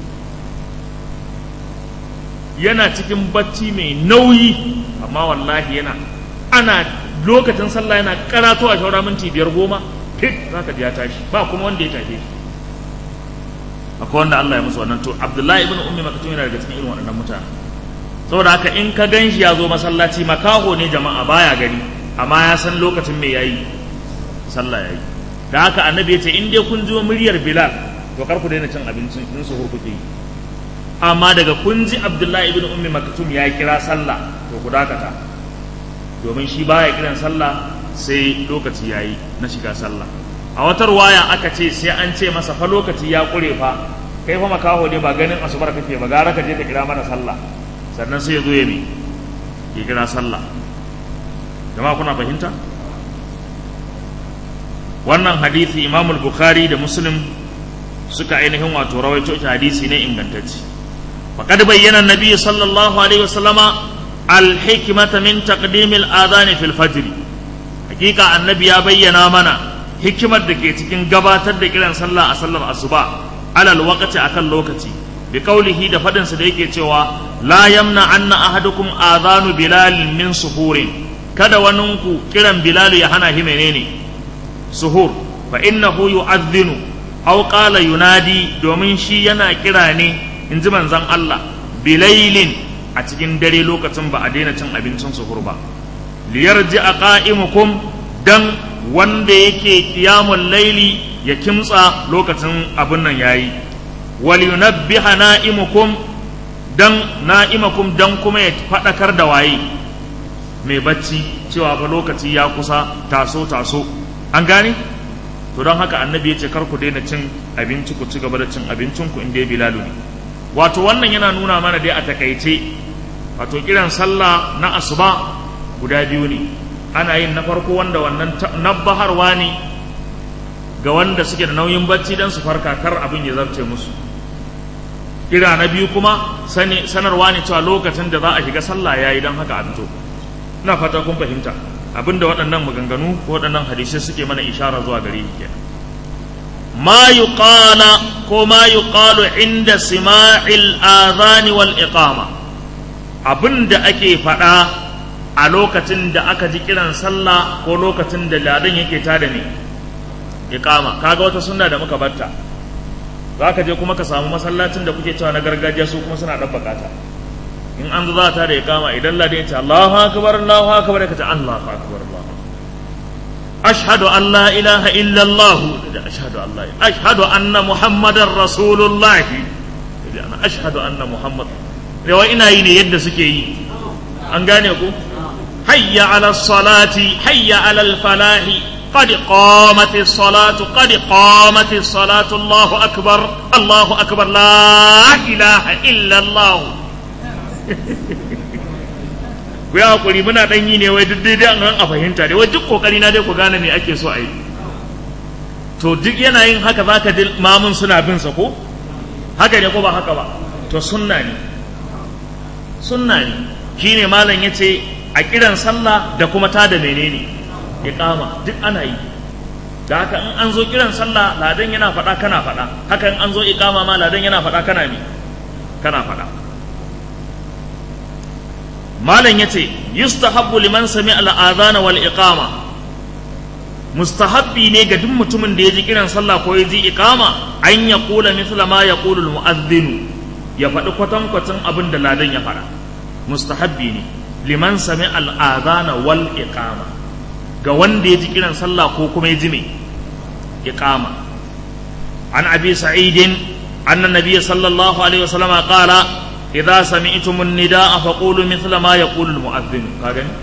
yana cikin bacci mai nauyi amma wallahi yana ana lokacin sallah yana karato a shaura minti biyar goma fit zaka ji ya tashi ba kuma wanda ya tashe shi akwai wanda Allah ya musu wannan to Abdullahi ibn Ummi Maktum yana daga cikin irin waɗannan mutane saboda haka in ka gan shi ya zo masallaci makaho ne jama'a baya gani amma ya san lokacin me yayi sallah yayi da haka annabi ya ce in dai kun ji muryar Bilal to kar ku daina cin abincin in su hurkuke yi amma daga kun ji abdullahi ibn ummi maktum ya kira sallah to ku dakata domin shi baya kiran sallah sai lokaci yayi na shiga sallah a wata ruwaya aka ce sai an ce masa fa lokaci ya kure fa kai fa makaho ne ba ganin asubar kake ba gara ka je ka kira mana sallah sannan sai ya zo ya mi ya kira sallah jama'a kuna fahimta wannan hadisi imamul bukhari da muslim suka ainihin wato rawaito hadisi ne ingantacce فقد بين النبي صلى الله عليه وسلم الحكمة من تقديم الآذان في الفجر حقيقة النبي بين منا حكمة دكي تكين قباتر دكيلان صلى أصلى الأصباء على الوقت أكل لوكتي بقوله دفدن سديكي توا لا يمنع أن أحدكم آذان بلال من سحور kada waninku kiran Bilal ya hana shi menene suhur fa innahu yu'adhdhinu aw qala yunadi domin shi yana kira ne in ji manzan Allah bilailin a cikin dare lokacin ba a daina cin abincin suhur ba liyarji a qa'imukum dan wanda yake qiyamul laili ya kimtsa lokacin abin nan yayi wal yunabbiha na'imukum dan na'imakum dan kuma ya fadakar da waye mai bacci cewa fa lokaci ya kusa taso taso an gane to don haka annabi ya ce kar ku daina cin abinci ku ci gaba da cin abincin ku inda bilalu ne wato wannan yana nuna mana dai a takaice wato kiran sallah na asuba guda biyu ne ana yin na farko wanda wannan nabbaharwa ne ga wanda suke da nauyin bacci don su farka kar abin ya zarce musu kira na biyu kuma sanarwa ne cewa lokacin da za a shiga sallah yayi don haka a fito ina fata kun fahimta abinda waɗannan maganganu ko waɗannan hadisai suke mana ishara zuwa gare shi kenan ma yuqala ko ma yuqalu inda sima'il adhan wal iqama abinda ake faɗa a lokacin da aka ji kiran sallah ko lokacin da ladan yake tada ne iqama kaga wata sunna da muka batta za ka je kuma ka samu masallacin da kuke cewa na gargajiya su kuma suna ɗan bakata in an zo za ta da iqama idan ladan ya ce Allahu akbar Allahu akbar ka ce Allahu akbar Allahu ashhadu an la ilaha illa Allah ashhadu an la ashhadu anna muhammadar rasulullah ana ashhadu anna muhammad rewa ina yi ne yadda suke yi an gane ku hayya ala salati hayya ala falahi قد قامت الصلاة قد قامت الصلاة الله أكبر الله أكبر لا إله إلا الله ku yi hakuri muna ɗan yi ne wai duk daidai an a fahimta dai wai duk kokari na dai ku gane me ake so a yi to duk yana yin haka zaka ji mamun suna bin sa ko haka ne ko ba haka ba to sunna ne sunna ne shine malam yace a kiran sallah da kuma ta da menene iqama duk ana yi da haka in an zo kiran sallah ladan yana faɗa kana faɗa haka in an zo iqama ma ladan yana faɗa kana me kana faɗa malam yace yustahabbu liman sami al-adhana wal iqama mustahabbi ne ga duk mutumin da ya ji kiran sallah ko ya ji iqama an ya kula mithla ma ya kula al-mu'adhdhin ya faɗi kwatankwacin abin da ladan ya faɗa mustahabbi ne liman sami al-adhana wal iqama ga wanda ya ji kiran sallah ko kuma ya ji me iqama an abi sa'idin anna nabiyya sallallahu alaihi wasallam qala idza sami'tum an-nidaa faqulu mithla ma yaqulu al-mu'adhdhin ka gani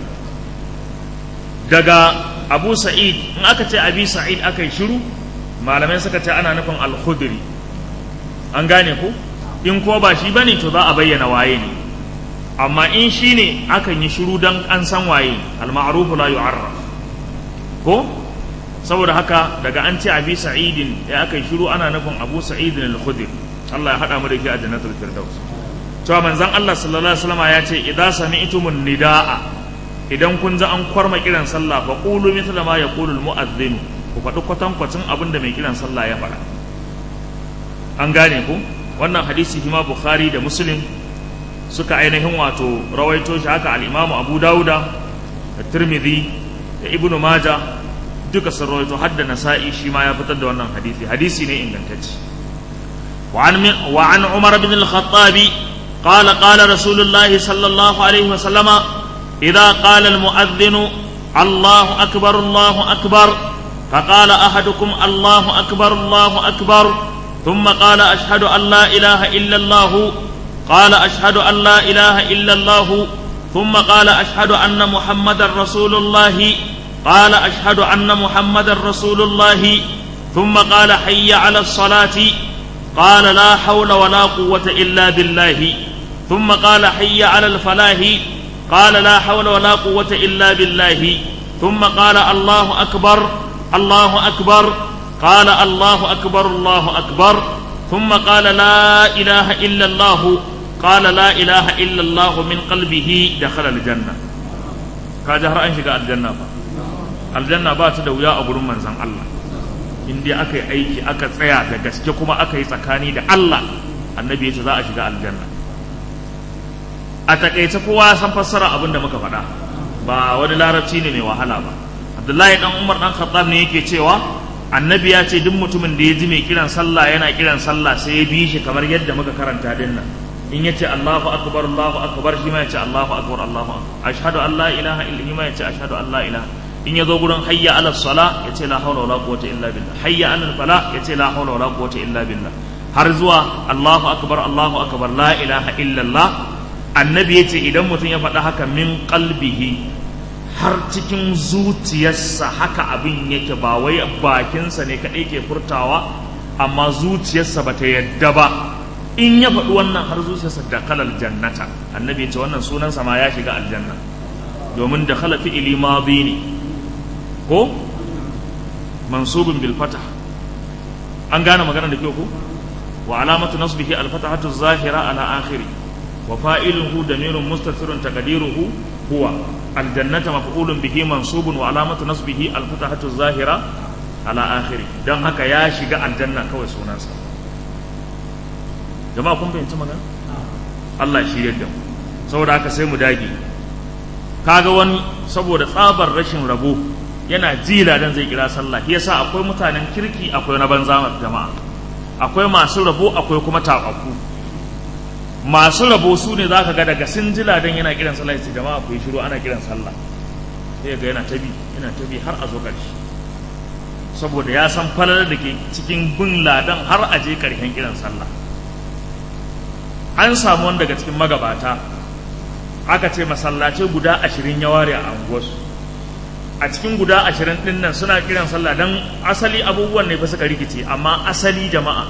daga Abu Sa'id in aka ce Abi Sa'id aka yi shiru malamai suka ce ana nufin al-Khudri an gane ko in ko ba shi bane to za a bayyana waye ne amma in shi ne akan yi shiru dan an san waye al-ma'ruf la yu'arraf ko saboda haka daga an ce Abi Sa'idin ya aka yi shiru ana nufin Abu Sa'idin al-Khudri Allah ya hada mu da shi a jannatul firdaus cewa manzon Allah sallallahu alaihi wasallam ya ce idza sami'tumun nidaa idan kun ji an kwarma kiran sallah fa qulu mithla ma yaqulu almu'adhdhin ku faɗi kwatan kwacin abin da mai kiran sallah ya faɗa an gane ku wannan hadisi hima bukhari da muslim suka ainihin wato rawaito shi haka al-imamu abu dauda da tirmidhi da ibnu majah duka sun rawaito hadda nasa'i shi ma ya fitar da wannan hadisi hadisi ne ingantacce وعن وعن عمر بن الخطاب قال قال رسول الله صلى الله عليه وسلم إذا قال المؤذن الله أكبر الله أكبر فقال أحدكم الله أكبر الله أكبر ثم قال أشهد أن لا إله إلا الله قال أشهد أن لا إله إلا الله ثم قال أشهد أن محمد رسول الله قال أشهد أن محمد رسول الله ثم قال حي على الصلاة قال لا حول ولا قوة إلا بالله ثم قال حي على الفلاح قال لا حول ولا قوة إلا بالله ثم قال الله أكبر الله أكبر قال الله أكبر الله أكبر ثم قال لا إله إلا الله قال لا إله إلا الله من قلبه دخل الجنة كاجهر أنشق الجنة الجنة بات دويا أبو من زن الله in dai aka yi aiki aka tsaya da gaske kuma aka yi tsakani da Allah annabi ya ce za a shiga aljanna a takaice kowa san fassara abin da muka faɗa ba wani larabci ne mai wahala ba abdullahi dan umar dan khattab ne yake cewa annabi ya ce duk mutumin da ya ji mai kiran sallah yana kiran sallah sai ya bi shi kamar yadda muka karanta din nan in yace Allahu akbar Allahu akbar shi ma yace Allahu akbar Allahu akbar ashhadu an la ilaha illa shi ma yace ashhadu an la ilaha in yazo gurin hayya ala sala yace la hawla wala quwwata illa billah hayya ala fala yace la hawla wala quwwata illa billah har zuwa Allahu akbar Allahu akbar la ilaha illa Allah annabi yace idan mutum ya faɗa haka min qalbihi har cikin zuciyarsa haka abin yake ba wai bakinsa ne kaɗai ke furtawa amma zuciyarsa ba ta yadda ba in ya faɗi wannan har zuciyarsa da kalal jannata annabi ce wannan sunansa ma ya shiga aljanna domin da khala fi'ili madi ne ko mansubun bil fatah an gane magana da kyau ko wa alamatu nasbihi al fatahatu zahira ala akhiri wa fa'iluhu damirun mustatirun taqdiruhu huwa al jannata maf'ulun bihi mansubun wa alamatu nasbihi al fatahatu zahira ala akhiri dan haka ya shiga aljanna kawai sunansa jama'a kun fahimci magana Allah shi yadda mu saboda haka sai mu dage kaga wani saboda tsabar rashin rabo yana jila dan zai kira sallah yasa akwai mutanen kirki akwai na banza jama'a akwai masu rabo akwai kuma tabaku masu rabo su ne zaka ga daga sun jila dan yana kiran sallah sai jama'a ku yi shiru ana kiran sallah sai ga yana tabi yana tabi har a zo ƙarshe saboda ya san falalar da ke cikin bin ladan har a je ƙarshen kiran sallah an samu wani daga cikin magabata aka ce masallace guda ashirin ya ware a anguwarsu a cikin guda ashirin ɗin nan suna kiran sallah don asali abubuwan ne fa suka rikice amma asali jama'a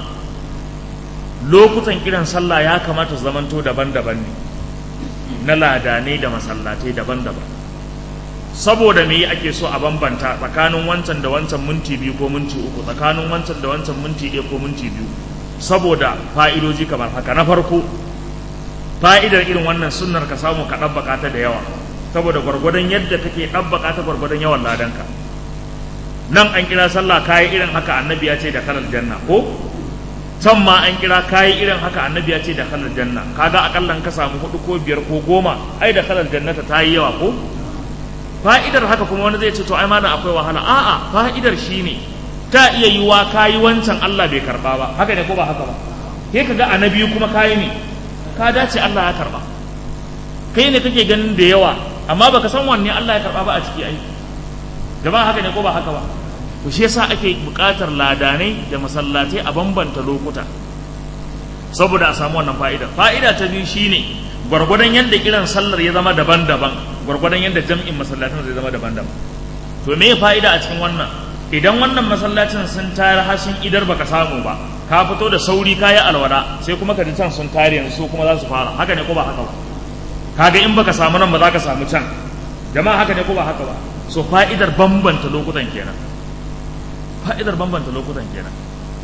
lokutan kiran sallah ya kamata su zamanto daban-daban ne na ladanai da masallatai daban-daban saboda me ake so a bambanta tsakanin wancan da wancan minti biyu ko minti uku tsakanin wancan da wancan minti ɗaya ko minti biyu saboda fa'idoji kamar haka na farko fa'idar irin wannan sunnar ka samu ka ɗabbaka ta da yawa saboda gwargwadon yadda kake ɗabbaka ta gwargwadon yawan ladanka nan an kira sallah kayi irin haka annabi ya ce da kalal janna ko can ma an kira kayi irin haka annabi ya ce da kalal janna kaga akallan ka samu hudu ko biyar ko goma ai da kalal jannata ta yi yawa ko fa'idar haka kuma wani zai ce to ai mana akwai wahala a'a fa'idar shine ta iya yiwa kayi wancan Allah bai karba ba haka ne ko ba haka ba sai ka ga annabi kuma kayi ne ka dace Allah ya karba kai ne kake ganin da yawa amma baka san wanne Allah ya karba ba a ciki ai jama'a haka ne ko ba haka ba to shi yasa ake buƙatar ladanai da masallatai a bambanta lokuta saboda a samu wannan fa'ida fa'ida ta biyu shine gwargwadon yadda kiran sallar ya zama daban-daban gwargwadon yadda jam'in masallacin zai zama daban-daban to me fa'ida a cikin wannan idan wannan masallacin sun tayar hashin idar baka samu ba ka fito da sauri kayi alwala sai kuma ka ji can sun tare yanzu su kuma za su fara haka ne ko ba haka ba kaga in baka samu nan ba za ka samu can jama'a haka ne ko ba haka ba so fa'idar bambanta lokutan kenan fa'idar bambanta lokutan kenan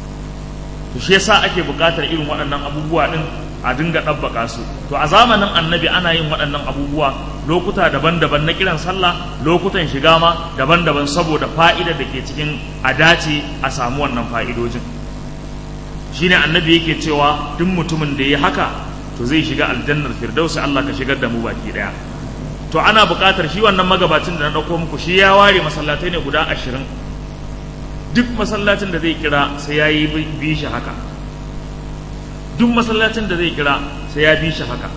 to shi yasa ake buƙatar irin waɗannan abubuwa din a dinga ɗabbaka su to a zamanin annabi ana yin waɗannan abubuwa lokuta daban-daban na kiran sallah lokutan shiga ma daban-daban saboda fa'idar da ke cikin a dace a samu wannan fa'idojin shine annabi yake cewa duk mutumin da ya haka to zai shiga aljannar firdausi Allah ka shigar da mu baki daya to ana buƙatar shi wannan magabacin da na ɗauko muku shi ya ware masallatai ne guda ashirin duk masallacin da zai kira sai ya yi bi shi haka duk masallacin da zai kira sai ya bi shi haka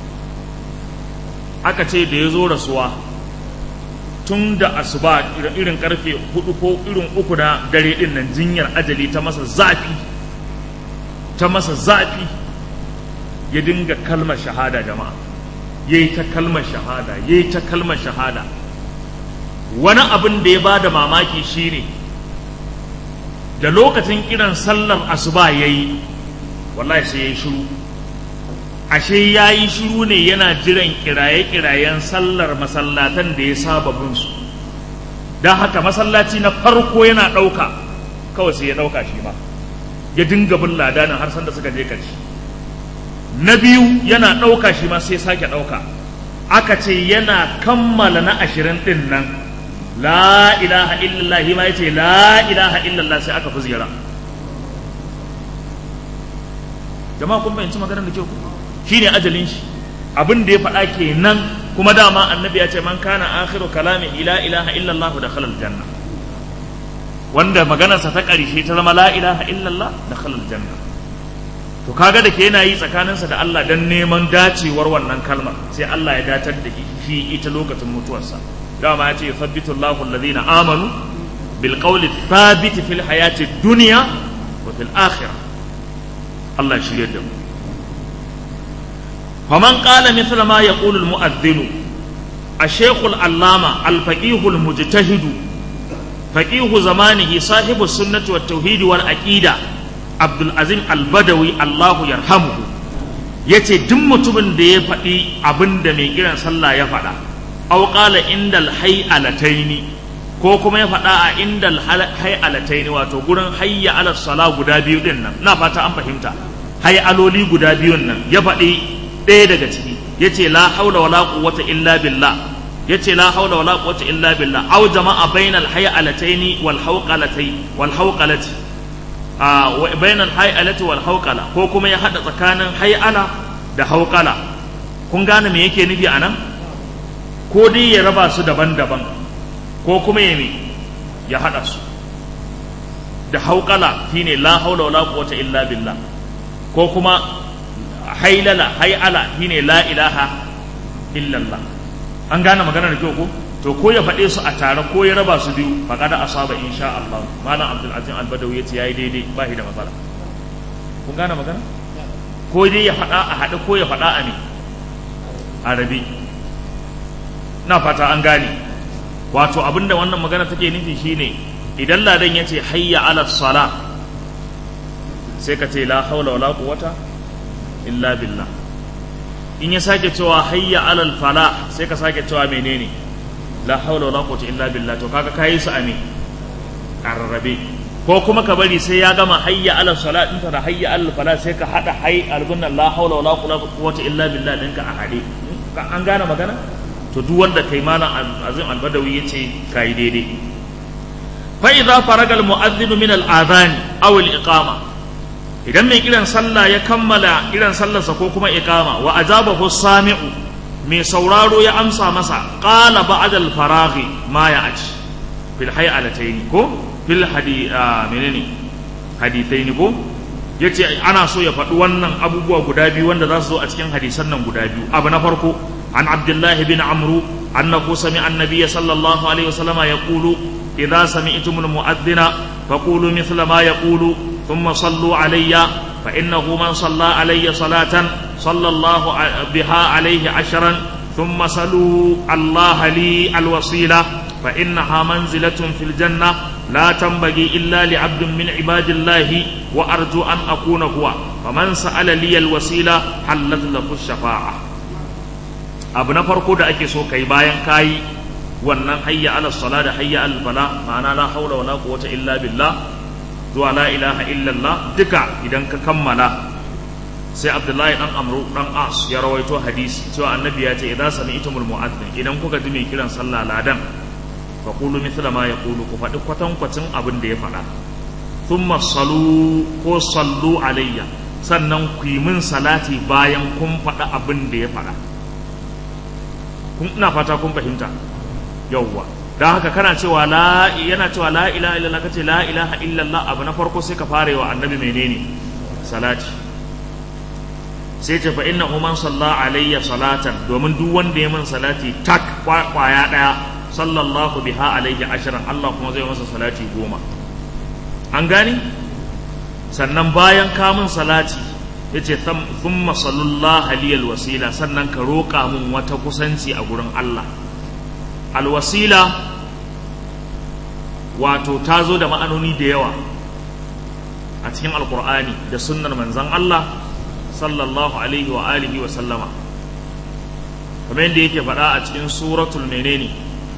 aka ce da ya zo rasuwa tun da asuba irin karfe hudu ko irin uku na dare din nan jinyar ajali ta masa zafi ta masa zafi ya dinga kalmar shahada jama'a ya yi ta kalmar shahada ya yi ta kalmar shahada wani abin da ya ba da mamaki shine da lokacin kiran sallar asuba ya yi wallahi sai ya yi shiru ashe ya yi shiru ne yana jiran kiraye-kirayen sallar masallatan da ya saba binsu don haka masallaci na farko yana ɗauka kawai sai ya ɗauka shi ma ya dinga bin ladanin har sanda suka je ƙarshe na biyu yana ɗauka shi ma sai sake ɗauka aka ce yana kammala na ashirin ɗin nan la ilaha illallah ma ya ce la ilaha illallah sai aka fi ziyara jama'a kun fahimci maganar da kyau shi ne ajalin shi abin da ya faɗa kenan kuma dama annabi ya ce man kana akhiru kalami ila ilaha illallah da khalal janna wanda maganarsa ta ƙarshe ta zama la ilaha illallah da khalal janna to kaga da ke yana yi tsakaninsa da Allah dan neman dacewar wannan kalmar sai Allah ya datar da shi ita lokacin mutuwarsa dama ya ce yuthabbitu Allahu alladhina amanu bil qawli thabit fil hayati dunya wa fil akhirah Allah ya shirye da mu faman qala mithla ma yaqulu al mu'adhdhin الشيخ العلامة الفقيه المجتهد فقيه زمانه صاحب السنة والتوحيد والعقيدة عبد العزيز البدوي الله يرحمه yace duk mutumin da ya faɗi abin da mai kiran sallah ya faɗa aw qala indal hayalataini ko kuma ya faɗa a indal hayalataini wato gurin hayya ala sala guda biyu din nan na fata an fahimta hayaloli guda biyun nan ya faɗi ɗaya daga ciki yace la haula wala quwwata illa billah yace la haula wala quwwata illa billah aw jama'a bainal hayalataini wal hawqalati wal hawqalati a bainal hayalati wal hawqala ko kuma ya hada tsakanin hayala da hawqala kun gane me yake nufi anan ko dai ya raba su daban-daban ko kuma ya ya hada su da hawqala shine la haula wala quwwata illa billah ko kuma hailala hayala shine la ilaha illallah an gane magana da kyau ko to ko ya faɗe su a tare ko ya raba su biyu faqada asaba insha Allah malam Abdul Azim Al-Badawi yace yayi daidai ba shi da matsala kun gane magana ko dai ya faɗa a haɗe ko ya faɗa a ne a rabe na fata an gane wato abinda wannan magana take nufi shine idan ladan yace hayya ala sala sai ka ce la haula wala quwwata illa billah in ya sake cewa hayya alal fala sai ka sake cewa menene la haula wala quwwata illa billah to kaga kai su ame karrabe ko kuma ka bari sai ya gama hayya alal salat din da hayya alal fala sai ka hada hay albunna la haula wala quwwata illa billah dinka a hade an gane magana to duk wanda kai malam azim albadawi yace kai daidai fa idza faraga al mu'adhdhin min al adhan aw al iqama idan mai kiran sallah ya kammala kiran sallarsa ko kuma iqama wa ajabahu sami'u mai sauraro ya amsa masa qala ba'da al-faraghi ma ya aji fil hay'alatayn ko fil hadi menene hadithain ko yace ana so ya faɗi wannan abubuwa guda biyu wanda za su zo a cikin hadisan nan guda biyu abu na farko an abdullah bin amru annahu sami'a an-nabiy sallallahu alaihi wasallam yaqulu idza sami'tumul mu'adhdhina faqulu mithla ma yaqulu ثم صلوا علي فإنه من صلى علي صلاة صلى الله بها عليه عشرا ثم صلوا الله لي الوصيلة فإنها منزلة في الجنة لا تنبغي إلا لعبد من عباد الله وأرجو أن أكون هو فمن سأل لي الوسيلة حلت له الشفاعة abu na farko da ake so kai bayan kayi wannan hayya ala sala da hayya al fala ma'ana la haula wala quwwata illa billah zuwa la ilaha illallah duka idan ka kammala sai abdullahi dan amru dan as ya rawaito hadisi cewa annabi ya ce idan sami'tumul mu'adhdhin idan kuka ji mai kiran sallah ladan fa qulu mithla ma yaqulu ku faɗi kwatankwacin abin da ya faɗa thumma salu ko sallu alayya sannan ku yi min salati bayan kun faɗa abin da ya faɗa kun ina fata kun fahimta yawwa don haka kana cewa la yana cewa la ilaha illallah kace la ilaha illallah abu na farko sai ka fara wa annabi menene salati sai ce fa innahu man salla alayya salatan domin duk wanda ya min salati tak kwaya daya sallallahu biha alayhi ashran Allah kuma zai masa salati goma an gani sannan bayan ka min salati yace thumma sallallahu aliyal wasila sannan ka roƙa min wata kusanci a gurin Allah alwasila wato ta zo da ma'anoni da yawa a cikin alkur'ani da sunnar manzan Allah sallallahu alaihi wa alihi wa sallama kamar yadda yake faɗa a cikin suratul menene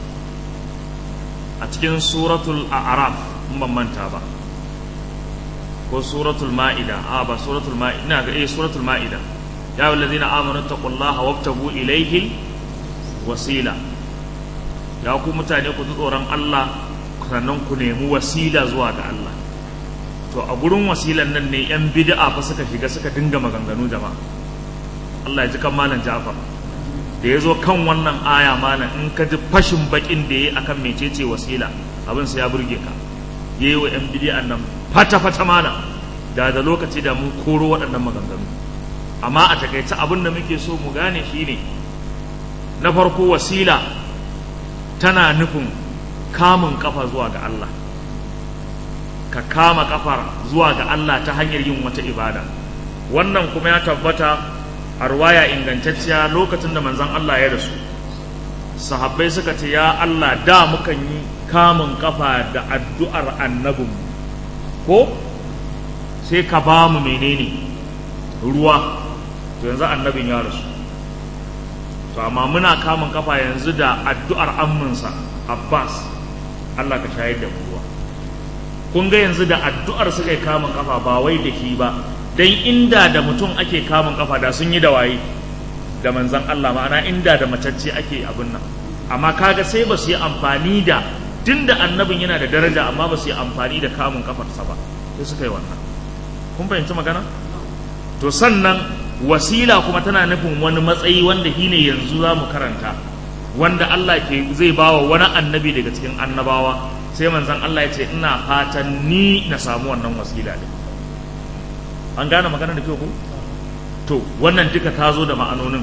a cikin suratul a'raf in ban manta ba ko suratul ma'ida a ba suratul ma'ida ina ga eh suratul ma'ida ya wallazina amanu taqullaha wabtagu ilayhi wasila ya ku mutane ku ji tsoron Allah sannan ku nemi wasila zuwa ga Allah to a gurin wasilan nan ne yan bid'a fa suka shiga suka dinga maganganu jama'a Allah ya ji kan malam Ja'far da ya zo kan wannan aya malam in ka ji fashin bakin da ya akan mecece wasila abin sai ya burge ka yayi wa yan bid'an nan fata fata malam da da lokaci da mun koro waɗannan maganganu amma a takaice abin da muke so mu gane shine na farko wasila tana nufin kamun kafa zuwa ga Allah ka kama kafar zuwa ga Allah ta hanyar yin wata ibada wannan kuma ya tabbata a ruwaya ingantacciya lokacin da manzon Allah ya rasu sahabbai suka ce ya Allah da mukan yi kamun kafa da addu'ar annabinmu ko sai ka ba mu menene ruwa to yanzu annabin ya rasu to amma muna kamun kafa yanzu da addu'ar amminsa Abbas Allah ka shayar da ruwa kun ga yanzu da addu'ar suka yi kamun kafa ba wai da shi ba dan inda da mutum ake kamun kafa da sun yi da waye da manzan Allah ma'ana inda da matacce ake abin nan amma kaga sai ba su yi amfani da tunda annabin yana da daraja amma ba su yi amfani da kamun kafarsa ba sai suka yi wannan kun fahimci magana to sannan wasila kuma tana nufin wani matsayi wanda shi ne yanzu za mu karanta wanda Allah ke zai bawa wani annabi daga cikin annabawa sai manzon Allah ya ce ina fatan ni na samu wannan wasila din an gane magana da kyau ko to wannan duka ta zo da ma'anonin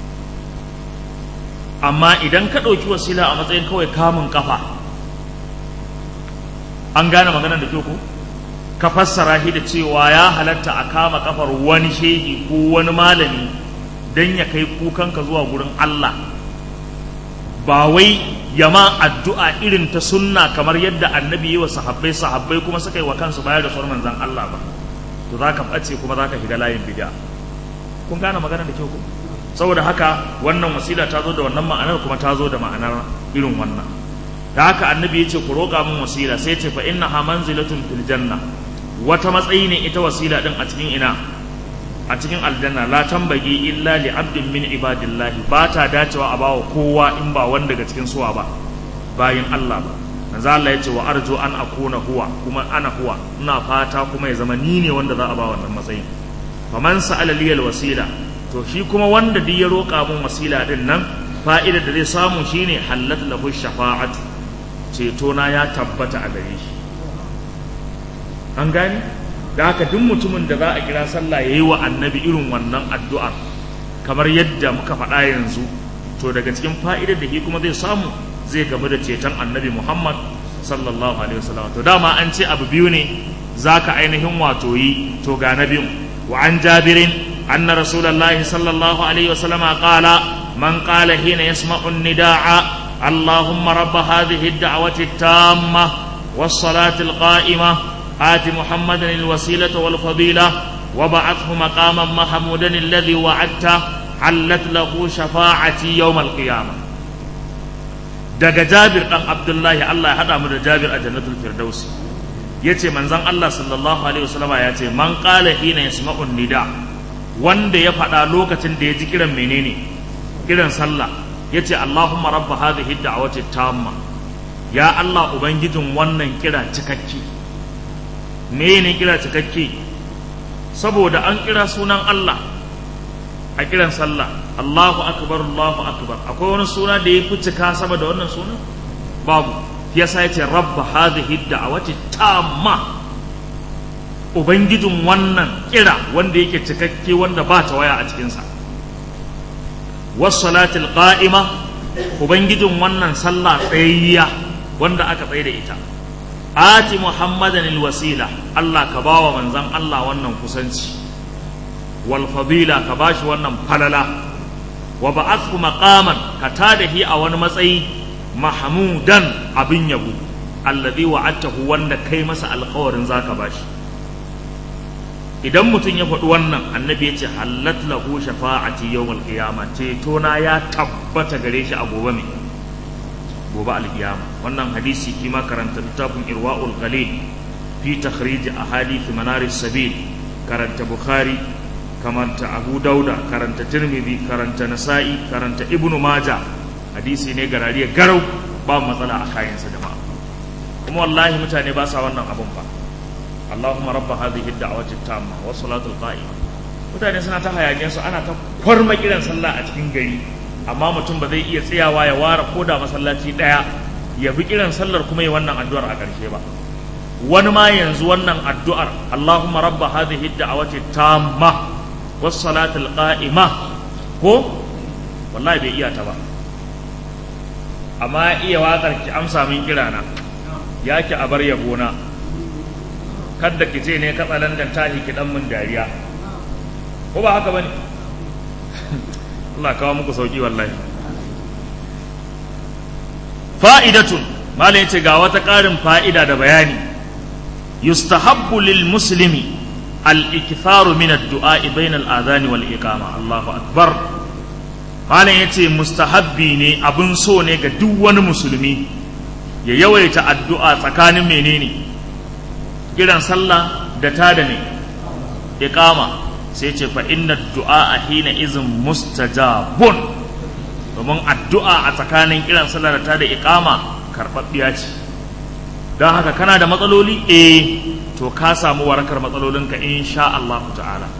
amma idan ka ɗauki wasila a matsayin kawai kamun kafa an gane magana da kyau ko ka fassara shi da cewa ya halatta a kama kafar wani shehi ko wani malami don ya kai kukanka zuwa gurin Allah ba wai yama addu'a irin ta sunna kamar yadda annabi yi wa sahabbai sahabbai kuma suka yi wa kansu bayar da sauran manzan Allah ba to za ka ɓace kuma za ka shiga layin bid'a kun gane magana da kyau ko saboda haka wannan wasila ta zo da wannan ma'anar kuma ta zo da ma'anar irin wannan da haka annabi ya ce ku roƙa min wasila sai ce fa innaha manzilatun fil janna wata matsayi ne ita wasila din a cikin ina a cikin aljanna la tambagi illa li abdin min ibadillahi ba ta dacewa a bawa kowa in ba wanda daga cikin suwa ba bayin Allah ba manzo Allah ya ce wa arju an akuna huwa kuma ana huwa ina fata kuma ya zama ni ne wanda za a ba wannan matsayin faman sa'ala liyal wasila to shi kuma wanda duk ya roƙa mun wasila din nan fa'idar da zai samu shine hallat lahu shafa'atu ceto na ya tabbata a gare shi an gani da haka duk mutumin da za a kira sallah yayi wa annabi irin wannan addu'ar kamar yadda muka faɗa yanzu to daga cikin fa'idar da shi kuma zai samu zai gamu da ceton annabi Muhammad sallallahu alaihi wasallam to dama an ce abu biyu ne zaka ainihin wato yi to ga na biyu wa an jabirin anna rasulullahi sallallahu alaihi wasallam qala man qala hina yasma'u an-nidaa اللهم رب هذه الدعوة التامة والصلاة القائمة آت محمدا الوسيلة والفضيلة وبعثه مقاما محمودا الذي وعدته حلت له شفاعتي يوم القيامة daga Jabir dan Abdullahi Allah ya hada mu da Jabir a Jannatul Firdaus yace manzon Allah sallallahu alaihi wasallama yace man qala hina yasma'u nida wanda ya faɗa lokacin da ya ji kiran menene kiran sallah yace Allahumma rabb hadhihi da'wati tamma ya Allah ubangijin wannan kira cikakke me ne kira cikakke saboda an kira sunan Allah a kiran sallah Allahu akbar Allahu akbar akwai wani suna da ya fi cika sama da wannan sunan babu yasa yace rabb hadhihi da'wati tamma ubangijin wannan kira wanda yake cikakke wanda ba ta waya a cikinsa wassalatil qa'ima ubangijin wannan sallah tsayayya wanda aka tsaye da ita ati muhammadan alwasila Allah ka bawa manzon Allah wannan kusanci wal fadila ka bashi wannan falala wa ba'athu maqaman ka tadahi a wani matsayi mahmudan abin yabo alladhi wa'adtahu wanda kai masa alƙawarin zaka bashi idan mutum ya faɗi wannan annabi ya ce hallat lahu shafa'ati yawmal qiyama ceto na ya tabbata gare shi a gobe mai gobe alkiyama wannan hadisi kima karanta littafin irwa'ul ghalil fi takhrij ahadith manaris sabil karanta bukhari karanta abu dauda karanta tirmidhi karanta nasa'i karanta ibnu maja hadisi ne garariya garau ba matsala a kayansa jama'a kuma wallahi mutane ba sa wannan abun ba Allahumma rabba hadhihi ad-da'wati at-tamma wa salatul qa'ima mutane suna ta hayaniyar su ana ta kwarma kiran sallah a cikin gari amma mutum ba zai iya tsayawa ya ware ko da masallaci daya ya bi kiran sallar kuma yi wannan addu'ar a ƙarshe ba wani ma yanzu wannan addu'ar Allahumma rabba hadhihi da'awati tamma was salatul qa'ima ko wallahi bai iya ta ba amma iya waƙar ki amsa min kirana ya ki a bar yabona kadda ki ce ne katsalan da tahi ki dan mun dariya ko ba haka bane Allah kawo muku sauki wallahi fa'idatun malai yace ga wata ƙarin fa'ida da bayani yustahabbu lil muslimi al iktharu min ad-du'a bayna al-adhan wal iqama Allahu akbar malam yace mustahabbi ne abun so ne ga duk wani musulmi ya yawaita addu'a tsakanin menene kiran sallah da tada ne iqama sai ce fa inna du'a hina izin mustajabun domin addu'a a tsakanin kiran sallah da tada iqama karɓaɓɓiya ce don haka kana da matsaloli eh to ka samu warakar matsalolinka insha Allah ta'ala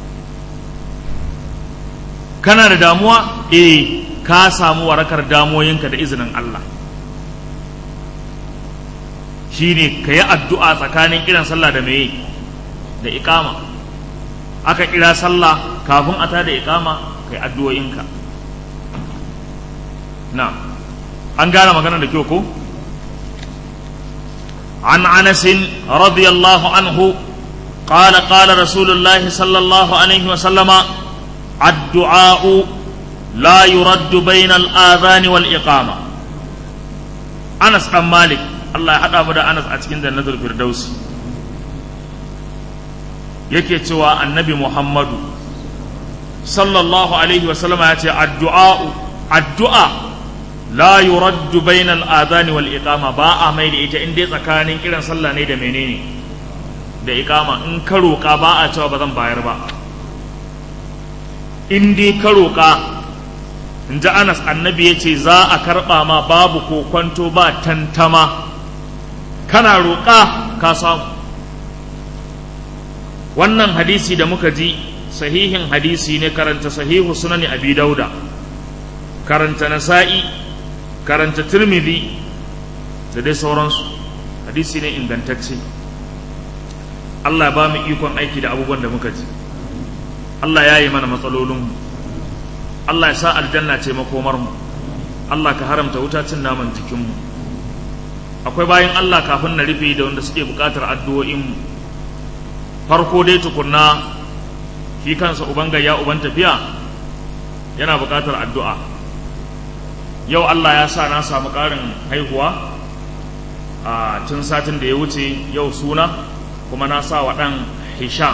kana da damuwa eh ka samu warakar damoyinka da izinin Allah shine ka yi addu'a tsakanin kiran sallah da meye da ikama aka kira sallah kafin a tada ikama ka yi addu'o'inka na an gane magana da kyau ko عن انس رضي الله عنه قال قال رسول الله صلى الله عليه وسلم الدعاء لا يرد بين الآذان والإقامة أنس بن مالك الله يحدى مدى أنس أتكين ذا نذر الفردوس yake cewa annabi Muhammadu sallallahu alaihi wasallam ya ce addu'a addu'a la yuraddu bainal adhani wal iqama ba a mai da ita inda tsakanin kiran sallah ne da menene da iqama in ka roƙa ba a cewa ba zan bayar ba in dai ka roƙa in ji anas annabi ya ce za a karɓa ma babu ko kwanto ba tantama kana roƙa ka samu wannan hadisi da muka ji sahihin hadisi ne karanta sahihu sunani abi dauda karanta nasa'i karanta tirmidhi da dai sauransu hadisi ne ingantacce Allah ba mu ikon aiki da abubuwan da muka ji Allah ya yi mana matsalolinmu Allah ya sa aljanna ce makomarmu Allah ka haramta wuta cin naman jikinmu akwai bayan Allah kafin na rufe da wanda suke buƙatar addu'o'inmu farko dai tukunna shi kansa uban gayya uban tafiya yana buƙatar addu'a yau Allah ya sa na samu ƙarin haihuwa a tun satin da ya wuce yau suna kuma na sa wa ɗan hisham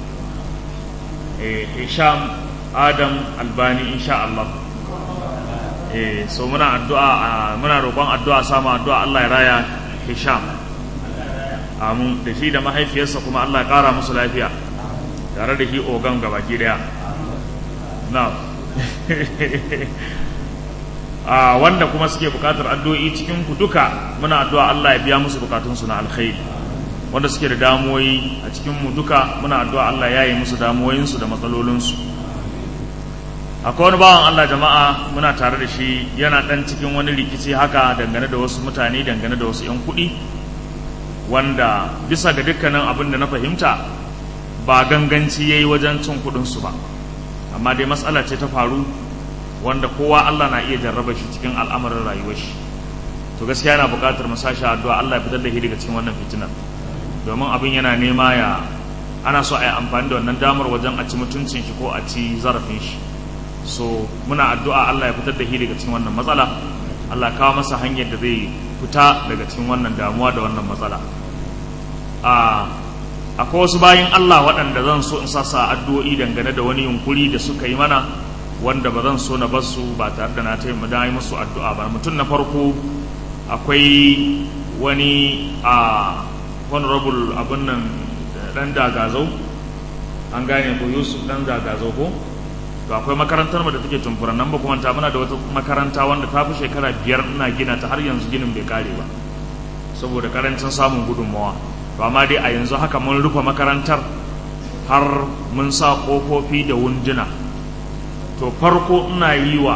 hisham adam albani insha Allah eh so muna addu'a muna roƙon addu'a samu addu'a Allah ya raya hisham amin da shi da mahaifiyarsa kuma Allah ya ƙara musu lafiya tare da shi ogan gabaki daya na a wanda kuma suke bukatar addu'o'i cikin ku duka muna addu'a Allah ya biya musu bukatunsu na alkhairi wanda suke da damuwoyi a cikin mu duka muna addu'a Allah ya yi musu damuwoyinsu da matsalolinsu akwai wani bawan Allah jama'a muna tare da shi yana dan cikin wani rikici haka dangane da wasu mutane dangane da wasu 'yan kuɗi wanda bisa ga dukkanin abin da na fahimta ba ganganci ya yi wajen cin kuɗinsu ba amma dai matsala ce ta faru wanda kowa Allah na iya jarraba shi cikin al'amarin rayuwar shi to gaskiya yana buƙatar mu sashi addu'a Allah ya fitar da shi daga cikin wannan fitinar domin abin yana nema ya ana so a yi amfani da wannan damar wajen a ci mutuncin shi ko a ci zarafin shi so muna addu'a Allah ya fitar da shi daga cikin wannan matsala Allah kawo masa hanyar da zai fita daga cikin wannan damuwa da wannan matsala a akwai wasu bayan Allah waɗanda zan so in sassa addu'o'i dangane da wani yunkuri da suka yi mana wanda ba zan so na bar su ba tare da na taimaka yi musu addu'a ba mutum na farko akwai wani a honorable abin nan dan dagazau an gane ko yusuf dan dagazau ko to akwai makarantar mu da take tumfura nan ba kuma ta muna da wata makaranta wanda ta fi shekara biyar ina gina ta har yanzu ginin bai kare ba saboda karancin samun gudunmawa to amma dai a yanzu haka mun rufe makarantar har mun sa kofofi da wunduna to farko ina yi wa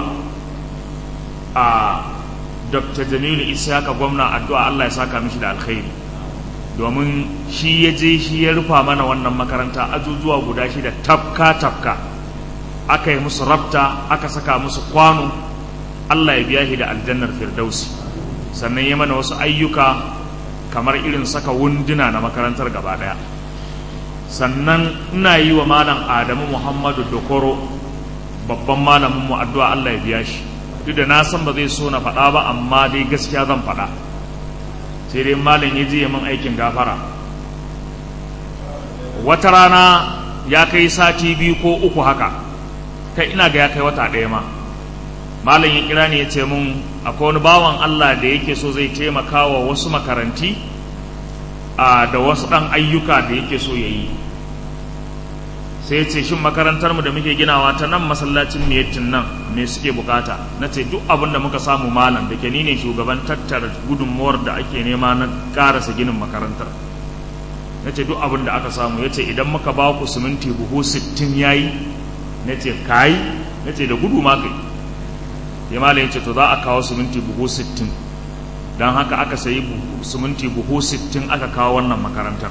a dr jamilu isaka gwamna addu'a allah ya saka mishi da alkhairi domin shi ya je shi ya rufa mana wannan makaranta ajujuwa guda shida tafka tafka aka yi musu rabta aka saka musu kwano Allah ya biya shi da aljannar firdausi sannan ya mana wasu ayyuka kamar irin saka wunduna na makarantar gaba daya sannan ina yi wa malam Adamu Muhammadu Dokoro babban malamin mu addu'a Allah ya biya shi duk da na san ba zai so na faɗa ba amma dai gaskiya zan faɗa sai dai malam ya je min aikin gafara wata rana ya kai sati biyu ko uku haka kai ina ga ya kai wata ɗaya ma malam ya kira ne ya ce mun akwai wani bawan Allah da yake so zai taimaka wa wasu makaranti a da wasu ɗan ayyuka da yake so ya yi sai ya ce shin makarantar mu da muke ginawa ta nan masallacin miyatin nan me suke bukata na ce duk abin da muka samu malam da ke ni ne shugaban tattara gudunmuwar da ake nema na karasa ginin makarantar na ce duk abin da aka samu ya ce idan muka ba ku siminti buhu sittin ya yi na ce kayi na ce da gudu ma kai ya malam ya ce to za a kawo siminti buhu sittin don haka aka sayi siminti buhu sittin aka kawo wannan makarantar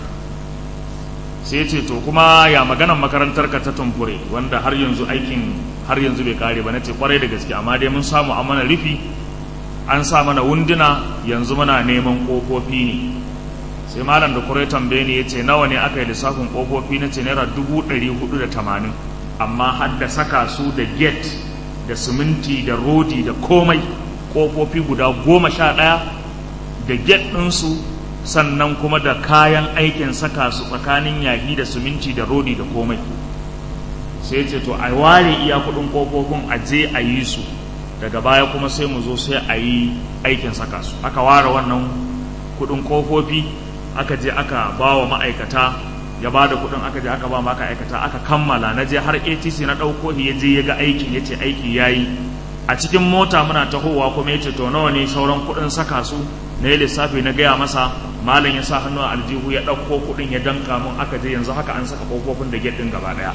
sai ce to kuma ya maganan makarantar ka ta tumfure wanda har yanzu aikin har yanzu bai kare ba na ce kwarai da gaske amma dai mun samu a mana rufi an sa mana wunduna yanzu muna neman kofofi ne sai malam da kurai tambaye ne ya ce nawa ne aka yi lissafin kofofi na ce naira dubu ɗari hudu da tamanin amma har da saka su da gate da siminti da rodi da komai kofofi guda goma sha ɗaya da gate ɗinsu sannan kuma da kayan aikin saka su tsakanin yahi da siminti da rodi da komai sai ce to a ware iya kudin kofofin a je a yi su daga baya kuma sai mu zo sai a yi aikin saka su aka ware wannan kudin kofofi aka je aka ba wa ma'aikata ya ba da kudin aka je aka ba ma'aikata aka kammala na je har atc na ɗauko ya je ya ga aikin ya ce aiki ya yi a cikin mota muna tahowa kuma ya ce to nawa ne sauran kudin saka su na yi lissafi na gaya masa malam ya sa hannu a aljihu ya ɗauko kuɗin ya danka mun aka je yanzu haka an saka ƙofofin da gate ɗin gaba ɗaya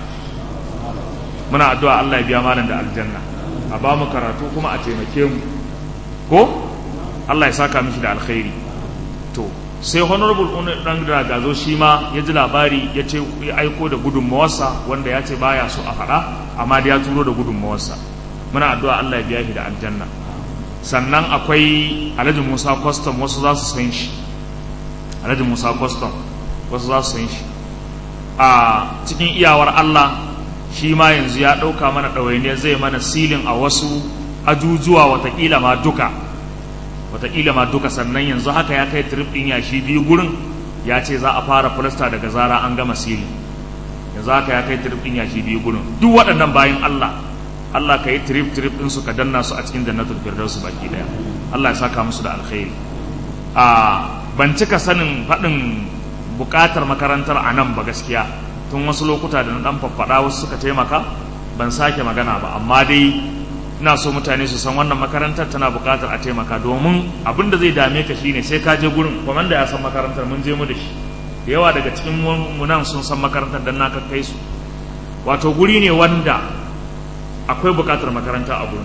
muna addu'a Allah ya biya malam da aljanna a ba mu karatu kuma a taimake mu ko Allah ya saka mishi da alkhairi to sai honorable dan gazo shi ma ya ji labari ya ce ya aiko da gudunmawarsa wanda ya ce baya so a faɗa amma da ya turo da gudunmawarsa muna addu'a Allah ya biya shi da aljanna sannan akwai alhaji musa custom wasu za su san shi alhaji musa custom wasu za su san shi a cikin iyawar allah shi ma yanzu ya ɗauka mana ɗawainiyar zai mana silin a wasu ajujuwa watakila ma duka watakila ma duka sannan yanzu haka ya kai trip ɗin yashi biyu gurin ya ce za a fara filasta daga zara an gama silin yanzu haka ya kai trip ɗin yashi biyu gurin duk waɗannan bayan allah Allah ka yi trip trip din su ka danna su a cikin jannatul firdaus baki daya Allah ya saka musu da alkhairi a ban cika sanin faɗin buƙatar makarantar a nan ba gaskiya tun wasu lokuta da na dan faffaɗa wasu suka taimaka ban sake magana ba amma dai ina so mutane su san wannan makarantar tana buƙatar a taimaka domin abin da zai dame ka shine sai ka je gurin kwamanda ya san makarantar mun je mu da shi da yawa daga cikin mu nan sun san makarantar dan na kai su wato guri ne wanda akwai bukatar makaranta a gurin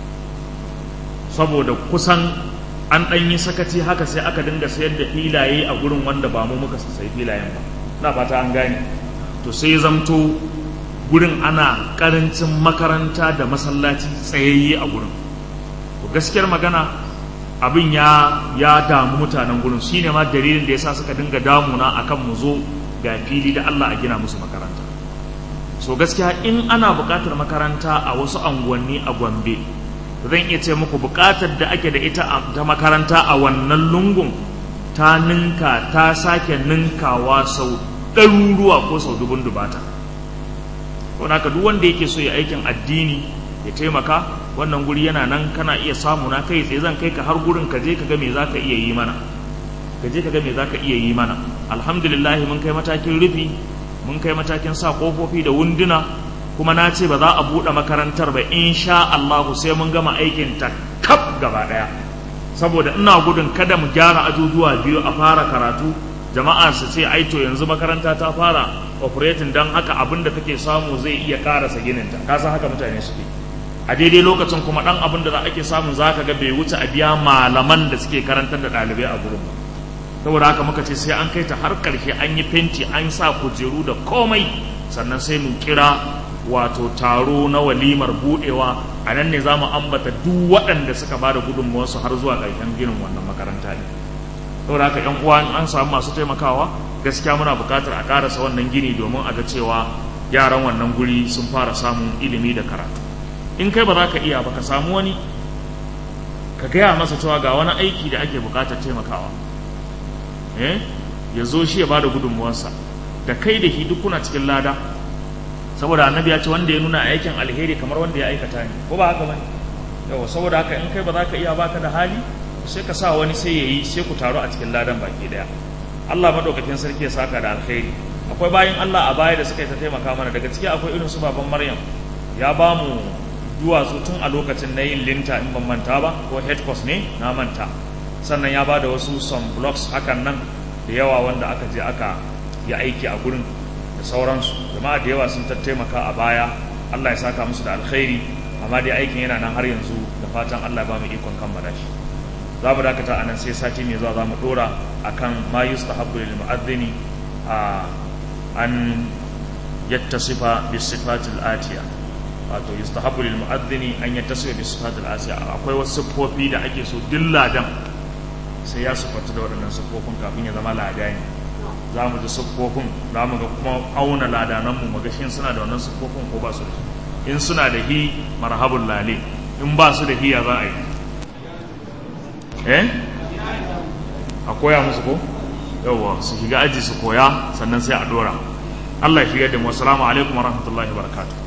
saboda kusan an ɗan yi sakaci haka sai aka dinga sayar da filaye a gurin wanda ba mu muka sai filayen ba na fata an gane to sai zamto gurin ana karancin makaranta da masallaci tsayayye a gurin gaskiyar magana abin ya ya damu mutanen gurin shine ma dalilin da yasa suka dinga damuna akan mu zo ga fili da Allah a gina musu makaranta so gaskiya in ana buƙatar makaranta a wasu anguwanni a Gombe zan iya ce muku buƙatar da ake da ita ta makaranta a wannan lungun ta ninka ta sake ninkawa sau ɗaruruwa ko sau dubun dubata ko naka duk wanda yake so ya aikin addini ya taimaka wannan guri yana nan kana iya samu na kai tsaye zan kai ka har gurin ka je ka ga me zaka iya yi mana ka je ka ga me zaka iya yi mana alhamdulillah mun kai matakin rufi mun kai matakin sa kofofi da wunduna kuma na ce ba za a buɗe makarantar ba insha Allah sai mun gama aikin ta kaf gaba ɗaya saboda ina gudun kada mu gyara ajujuwa biyu a fara karatu jama'a su ce ai to yanzu makaranta ta fara operating dan haka abin da kake samu zai iya karasa gininta ka san haka mutane suke a daidai lokacin kuma dan abin da ake samu zaka ga bai wuce a biya malaman da suke karantar da ɗalibai a gurin ba saboda haka muka ce sai an kai ta har ƙarshe an yi fenti an sa kujeru da komai sannan sai mu kira wato taro na walimar budewa a nan ne za mu ambata duk waɗanda suka ba da gudunmuwarsu har zuwa ƙarshen ginin wannan makaranta ne saboda haka yan uwa an samu masu taimakawa gaskiya muna buƙatar a ƙarasa wannan gini domin a ga cewa yaran wannan guri sun fara samun ilimi da karatu in kai ba za ka iya ba ka samu wani ka gaya masa cewa ga wani aiki da ake buƙatar taimakawa eh ya zo shi ya ba da gudunmuwarsa da kai da shi duk kuna cikin lada saboda annabi ya ce wanda ya nuna aikin alheri kamar wanda ya aikata ne ko ba haka bane yawa saboda haka in kai ba za ka iya baka da hali sai ka sa wani sai ya yi sai ku taru a cikin ladan baki daya Allah madaukakin sarki ya saka da alheri akwai bayan Allah a baya da suka yi ta taimaka mana daga ciki akwai irin su baban Maryam ya ba mu duwatsu tun a lokacin na yin linta in ban manta ba ko head course ne na manta sannan ya ba da wasu some blocks hakan nan da yawa wanda aka je aka yi aiki a gurin da sauransu jama'a da yawa sun tattaimaka a baya Allah ya saka musu da alkhairi amma dai aikin yana nan har yanzu da fatan Allah ba mu ikon kammala shi za mu dakata anan sai sati mai zuwa za mu dora akan ma yustahabbu lil mu'adhdhini a an yattasifa bis sifatil atiya wato yustahabbu lil mu'adhdhini an yattasifa bis sifatil atiya akwai wasu siffofi da ake so dilladan sai ya sifatu da waɗannan siffofin kafin ya zama ladani za mu ji siffofin za mu ga kuma auna ladananmu mu ga shin suna da wannan siffofin ko ba su da in suna da hi marhabun lale in ba su da hi ya za a yi eh a koya musu ko yawwa su shiga aji su koya sannan sai a dora Allah ya shiga da mu assalamu alaikum wa rahmatullahi wa barakatuh